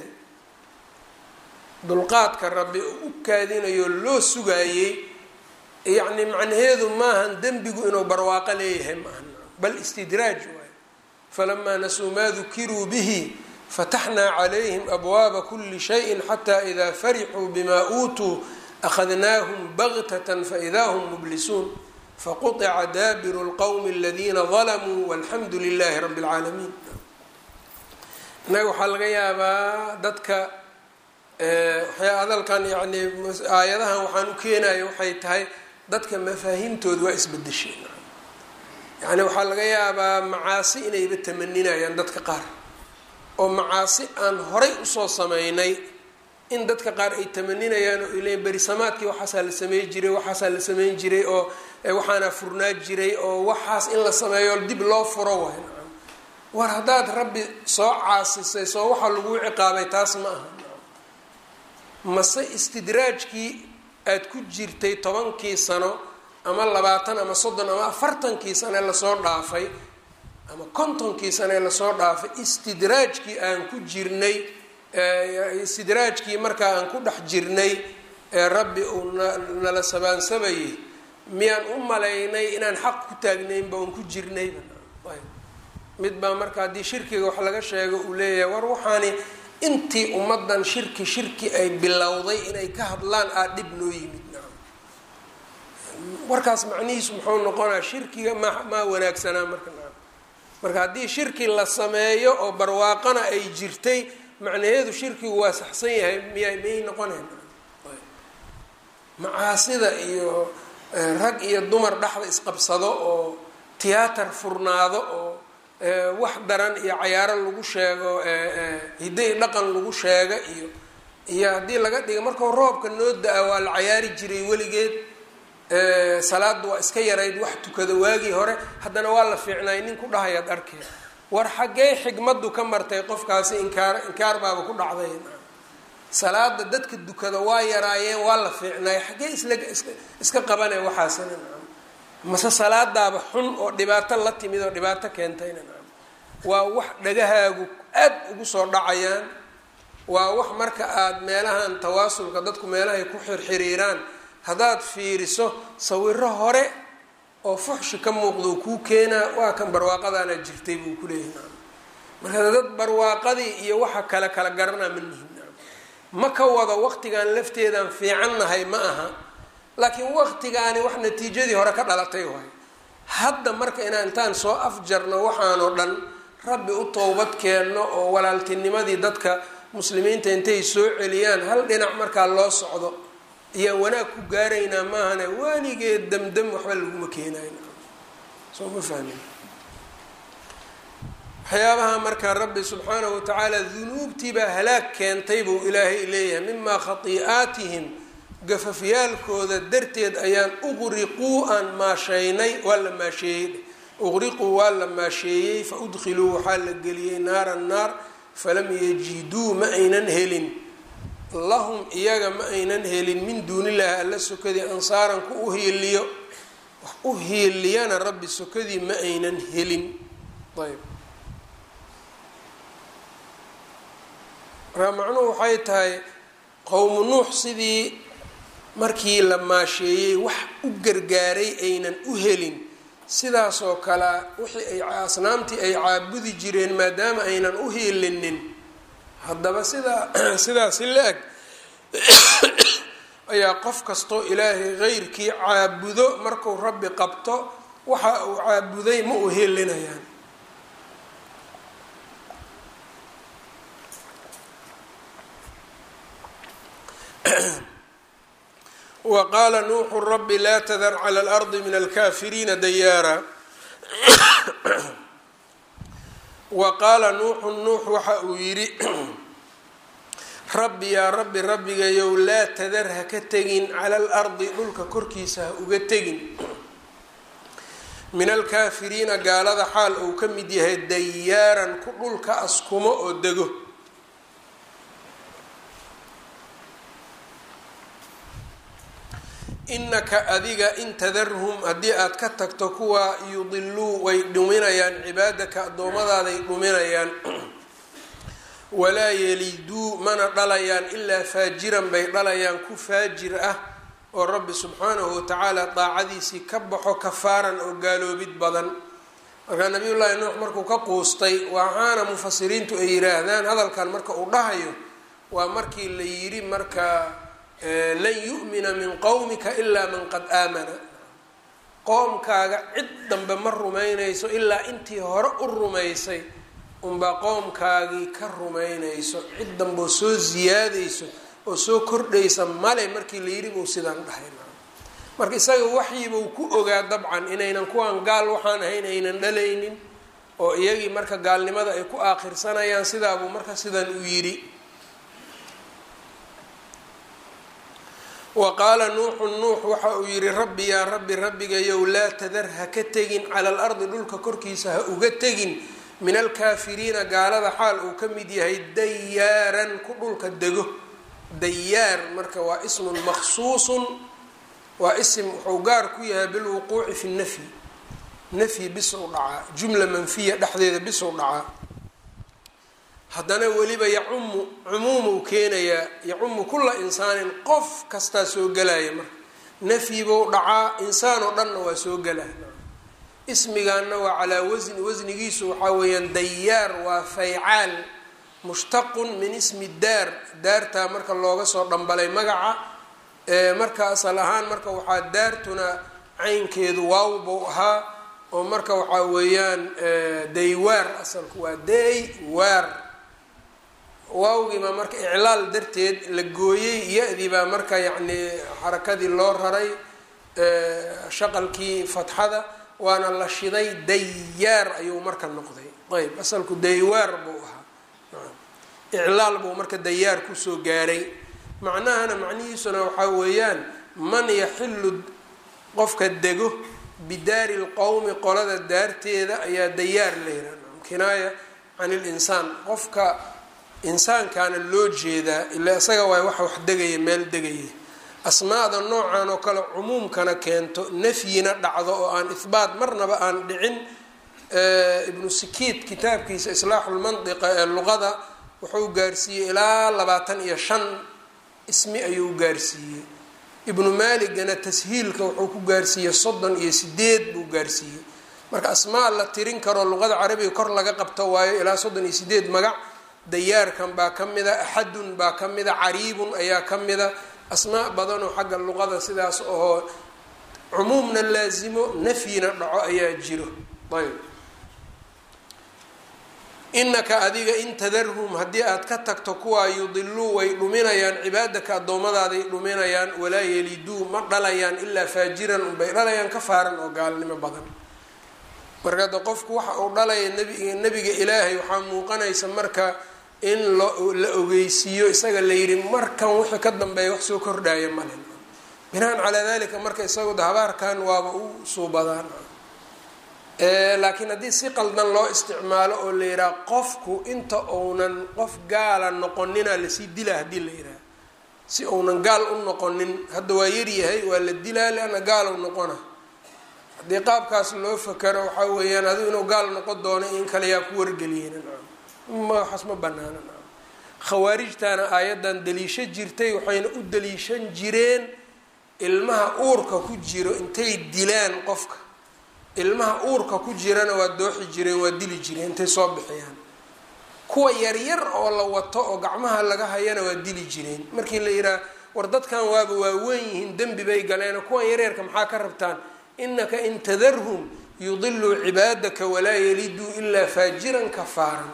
dulqaadka rabbi uu u kaadinayo loo sugaayey yacni macnaheedu maahan dembigu inuu barwaaqo leeyahay maahan bal istidraaj waayo falamaa nasuu maa dukiruu bihi fataxnaa calayhim abwaaba kuli shayin xataa idaa farixuu bimaa uutuu akhadnaahum bagtatan faidaa hum mublisuun faquطica daabiru اlqowmi aladiina dalamuu walxamdu lilahi rabi اlcaalamiin innaga waxaa laga yaabaa dadka waxyaa hadalkan yani aayadahan waxaan u keenaya waxay tahay dadka mafaahiimtooda waa isbedesheen yani waxaa laga yaabaa macaasi inayba tamaninayaan dadka qaar oo macaasi aan horay usoo sameynay in dadka qaar ay tamaninayaan oo ile berisamaadkii waxaasaa la samey jiray waxaasaa la sameyn jiray oo waxaana furnaa jiray oo waxaas in la sameeyo dib loo furo waay war haddaad rabbi soo caasisay soo waxaa laguu ciqaabay taas ma aha mase istidraajkii aad ku jirtay tobankii sano ama labaatan ama soddon ama afartankii sane lasoo dhaafay ama kontonkii sane lasoo dhaafay istidraajkii aan ku jirnay istidraajkii markaa aan ku dhex jirnay ee rabbi uu nala sabaansabayay miyaan u malaynay inaan xaq ku taagnaynba oon ku jirnayba mid baa marka haddii shirkiga wax laga sheego uu leeyahay war waxaani intii ummadan shirki shirki ay bilowday inay ka hadlaan aa dhib noo yimid warkaas macnihiisu muxuu noqonaa shirkiga ma maa wanaagsanaa marka marka haddii shirki la sameeyo oo barwaaqana ay jirtay macnaheedu shirkigu waa saxsan yahay miya miyay noqonayn macaasida iyo rag iyo dumar dhexda isqabsado oo tiyaatar furnaado oo wax daran iyo cayaaro lagu sheego hidday dhaqan lagu sheega iyo iyo haddii laga dhiga markau roobka noo da-a waa la cayaari jiray weligeed salaada waa iska yarayd wax tukada waagii hore haddana waa la fiicnay nin ku dhahayaad arkeen war xaggee xigmaddu ka martay qofkaasi inkaar inkaar baaba ku dhacday salaada dadka dukada waa yaraayeen waa la fiicnay xaggee isla iska qabane waxaasina mase salaadaaba xun oo dhibaato la timid oo dhibaato keentayna waa wax dhagahaagu aad ugu soo dhacayaan waa wax marka aada meelahan tawaasulka dadku meelahay ku xirxiriiraan haddaad fiiriso sawiro hore oo fuxshi ka muuqdo kuu keenaa waa kan barwaaqadaana jirtay buu kuleeyahay marka dad barwaaqadii iyo waxa kale kala garanaa ma nihin ma ka wado waqtigan lafteedaan fiicannahay ma aha laakiin waqtigaani wax natiijadii hore ka dhalatay waay hadda marka inaan intaan soo afjarno waxaanoo dhan rabbi u towbad keenno oo walaaltinimadii dadka muslimiinta intay soo celiyaan hal dhinac markaa loo socdo ayaan wanaag ku gaaraynaa maahane waanigeed damdam waxba laguma keenayn soo ma fahmin waxyaabaha marka rabbi subxaanahu watacaala dunuubtiibaa halaag keentay buu ilaahay leeyahay mimaa khatii'aatihim gafafyaalkooda darteed ayaan uqriquu aan maasheynay waa la maasheeyey uqriquu waa la maasheeyey fa udkhiluu waxaa la geliyey naara naar falam yajiduu ma aynan helin lahum iyaga ma aynan helin min duunillaahi alla sokadii ansaaran ku u hiiliyo wax u hiiliyana rabbi sokadii ma aynan helin ayb markaa macnuhu waxay tahay qowmu nuux sidii markii la maasheeyey wax u gargaaray aynan u helin sidaasoo kale wixii ay asnaamtii ay caabudi jireen maadaama aynan u hiilinin haddaba sidaa sidaasi la-eg ayaa qof kastoo ilaahay qeyrkii caabudo marku rabbi qabto waxa uu caabuday ma u hilinayaan wa qaala nuuxu rabbi laa tadar cala alardi min alkaafiriina dayaara wa qaala nuuxu nuux waxa uu yidhi rabbi yaa rabbi rabbigayow laa tadar ha ka tegin cala alardi dhulka korkiisa ha uga tegin min alkaafiriina gaalada xaal uu ka mid yahay dayaaran ku dhulka askumo oo dego inaka adiga in tadarhum haddii aad ka tagto kuwa yudiluu way dhuminayaan cibaadaka addoomadaaday dhuminayaan walaa yeliduu mana dhalayaan ilaa faajiran bay dhalayaan ku faajir ah oo rabbi subxaanahu watacaala daacadiisii ka baxo kafaaran oo gaaloobid badan markaa nabiyullaahi nuux markuu ka quustay waxaana mufasiriintu ay yiraahdaan hadalkan marka uu dhahayo waa markii la yidhi marka lan yu'mina min qowmika ilaa man qad aamana qoomkaaga cid dambe ma rumaynayso ilaa intii hore u rumaysay unbaa qoomkaagii ka rumaynayso cid dambeoo soo siyaadayso oo soo kordhaysa male markii la yidhi buu sidaan dhahay marka isaga waxyibuu ku ogaa dabcan inaynan kuwaan gaal waxaan ahayn aynan dhalaynin oo iyagii marka gaalnimada ay ku aakhirsanayaan sidaabuu marka sidan u yidhi wa qaala nuuxu nuux waxa uu yihi rabbi yaa rabbi rabbigayow laa tadar ha ka tegin cala alardi dhulka korkiisa ha uga tegin min alkaafiriina gaalada xaal uu ka mid yahay dayaaran ku dhulka dego dayaar marka waa ismun maksuusun waa isim wuxuu gaar ku yahay bilwuquuci fi nafyi nafyi bis u dhacaa jumla manfiya dhexdeeda bis u dhacaa haddana weliba yacumu cumuumuu keenayaa yacumu kula insaanin qof kastaa soo gelaya marka nafyibuu dhacaa insaan oo dhanna waa soo gelaya ismigaana waa calaa wasni wasnigiisu waxaa weeyaan dayaar waa faycaal mushtaqun min ismi daar daartaa marka looga soo dhambalay magaca marka asal ahaan marka waxaa daartuna caynkeedu waaw buu ahaa oo marka waxaa weeyaan daywaar asalku waa daywaar waawgiibaa marka iclaal darteed la gooyey ya-dii baa marka yacni xarakadii loo raray shaqalkii fatxada waana la shiday dayaar ayuu marka noqday ayb asalku daywaar buu ahaa iclaal buu marka dayaar kusoo gaaray macnahana macnihiisuna waxaa weeyaan man yaxilu qofka dego bidaari lqowmi qolada daarteeda ayaa dayaar la yihahda kinaaya can ilinsaan qofka insaankaana loo jeedaa ilaa isaga waay waxa wax degaya meel degaya asmaada noocan oo kale cumuumkana keento nafyina dhacdo oo aan ihbaat marnaba aan dhicin ibnu sikiid kitaabkiisa islaaxulmandiqa ee luqada wuxuu gaarsiiyey ilaa labaatan iyo shan ismi ayuu gaarsiiyey ibnu maaligana tashiilka wuxuu ku gaarsiiyey soddon iyo sideed buu gaarsiiyey marka asmaa la tirin karo luqada carabiga kor laga qabto waayo ilaa soddon iyo sideed magac dayaarkan baa ka mida axadun baa ka mida cariibun ayaa ka mida asmaa badanoo xagga luqada sidaas oo cumuumna laasimo nafyina dhaco ayaa jiro ayb inaka adiga in tadarhum haddii aad ka tagto kuwaa yudiluu way dhuminayaan cibaadaka addoomadaaday dhuminayaan walaa yeliduu ma dhalayaan ilaa faajiran unbay dhalayaan ka faaran oo gaalnimo badan marka hadda qofku waxa uu dhalaya nabiga nebiga ilaahay waxaa muuqanaysa marka in la ogeysiiyo isaga la yidhi markan wixii ka dambeeya wax soo kordhaya male binaan calaa dalika marka isagu da habaarkan waaba u suubadaan laakiin haddii si qaldan loo isticmaalo oo la yidhaha qofku inta uunan qof gaala noqonina lasii dilaa haddii la yidhaha si uunan gaal u noqonin hadda waa yaryahay waa la dilaa leanna gaal u noqona haddii qaabkaas loo fakaro waxaa weeyaan adigu inuu gaal noqon doono in kale yaa ku wargeliyeen waxaas ma banaana khawaarijtaana aayaddan daliisho jirtay waxayna u daliishan jireen ilmaha uurka ku jiro intay dilaan qofka ilmaha uurka ku jirana waa dooxi jireen waa dili jireen intay soo bixiyaan kuwa yaryar oo la wato oo gacmaha laga hayana waa dili jireen markii la yidhaha war dadkan waaba waaweyn yihiin dembi bay galeen kuwan yaryarka maxaa ka rabtaan inaka in tadarhum yudiluu cibaadaka walaa yaliduu ilaa faajiran kafaaran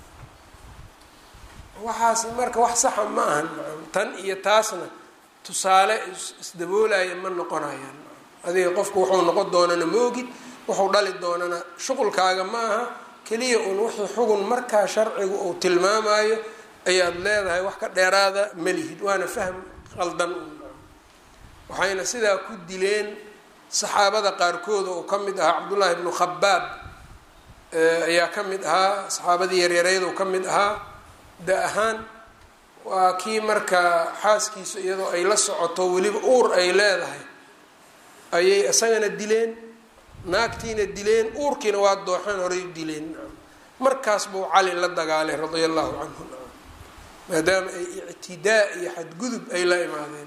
waxaas marka wax saxa ma ahan tan iyo taasna tusaale isdaboolaya ma noqonayaan adiga qofku wuxuu noqon doonana ma ogid wuxuu dhali doonana shuqulkaaga ma aha keliya uun wixii xugun markaa sharcigu uu tilmaamayo ayaad leedahay wax ka dheeraada malihid waana fahm qaldan waxayna sidaa ku dileen saxaabada qaarkooda oo ka mid ahaa cabdullaahi bnu khabaab ayaa ka mid ahaa saxaabadii yaryareyd oo ka mid ahaa da ahaan waa kii markaa xaaskiisu iyadoo ay la socoto weliba uur ay leedahay ayay isagana dileen naagtiina dileen uurkiina waa dooxeen horay dileen markaas buu cali la dagaalay radia allahu canhu maadaama ay ictidaa iyo xadgudub ay la imaadeen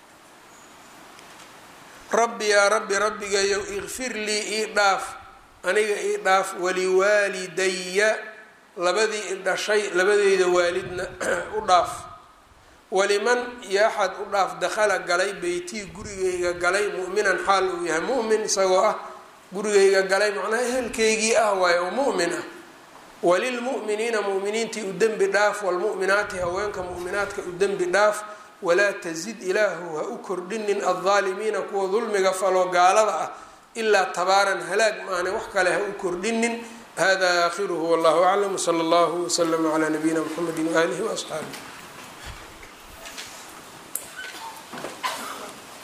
rabbi yaa rabbi rabbigayow ikfir lii ii dhaaf aniga ii dhaaf waliwaalidaya labadii i dhashay labadeyda waalidna u dhaaf waliman iyo axad u dhaaf dakhala galay beytii gurigayga galay mu'minan xaal uu yahay mu'min isagoo ah gurigayga galay macnaha ehelkaygii ah waaye oo mu'min ah walilmu'miniina mu'miniintii u dembi dhaaf walmu'minaati haweenka mu'minaadka u dembi dhaaf walaa tazid ilaahu ha u kordhinin aldaalimiina kuwa dulmiga faloo gaalada ah ilaa tabaaran halaag maane wax kale ha u kordhinin hada aakhiruhu wallahu aclam wsala allahu wslama calaa nabiyina mxamedi waaalihi waasxaabih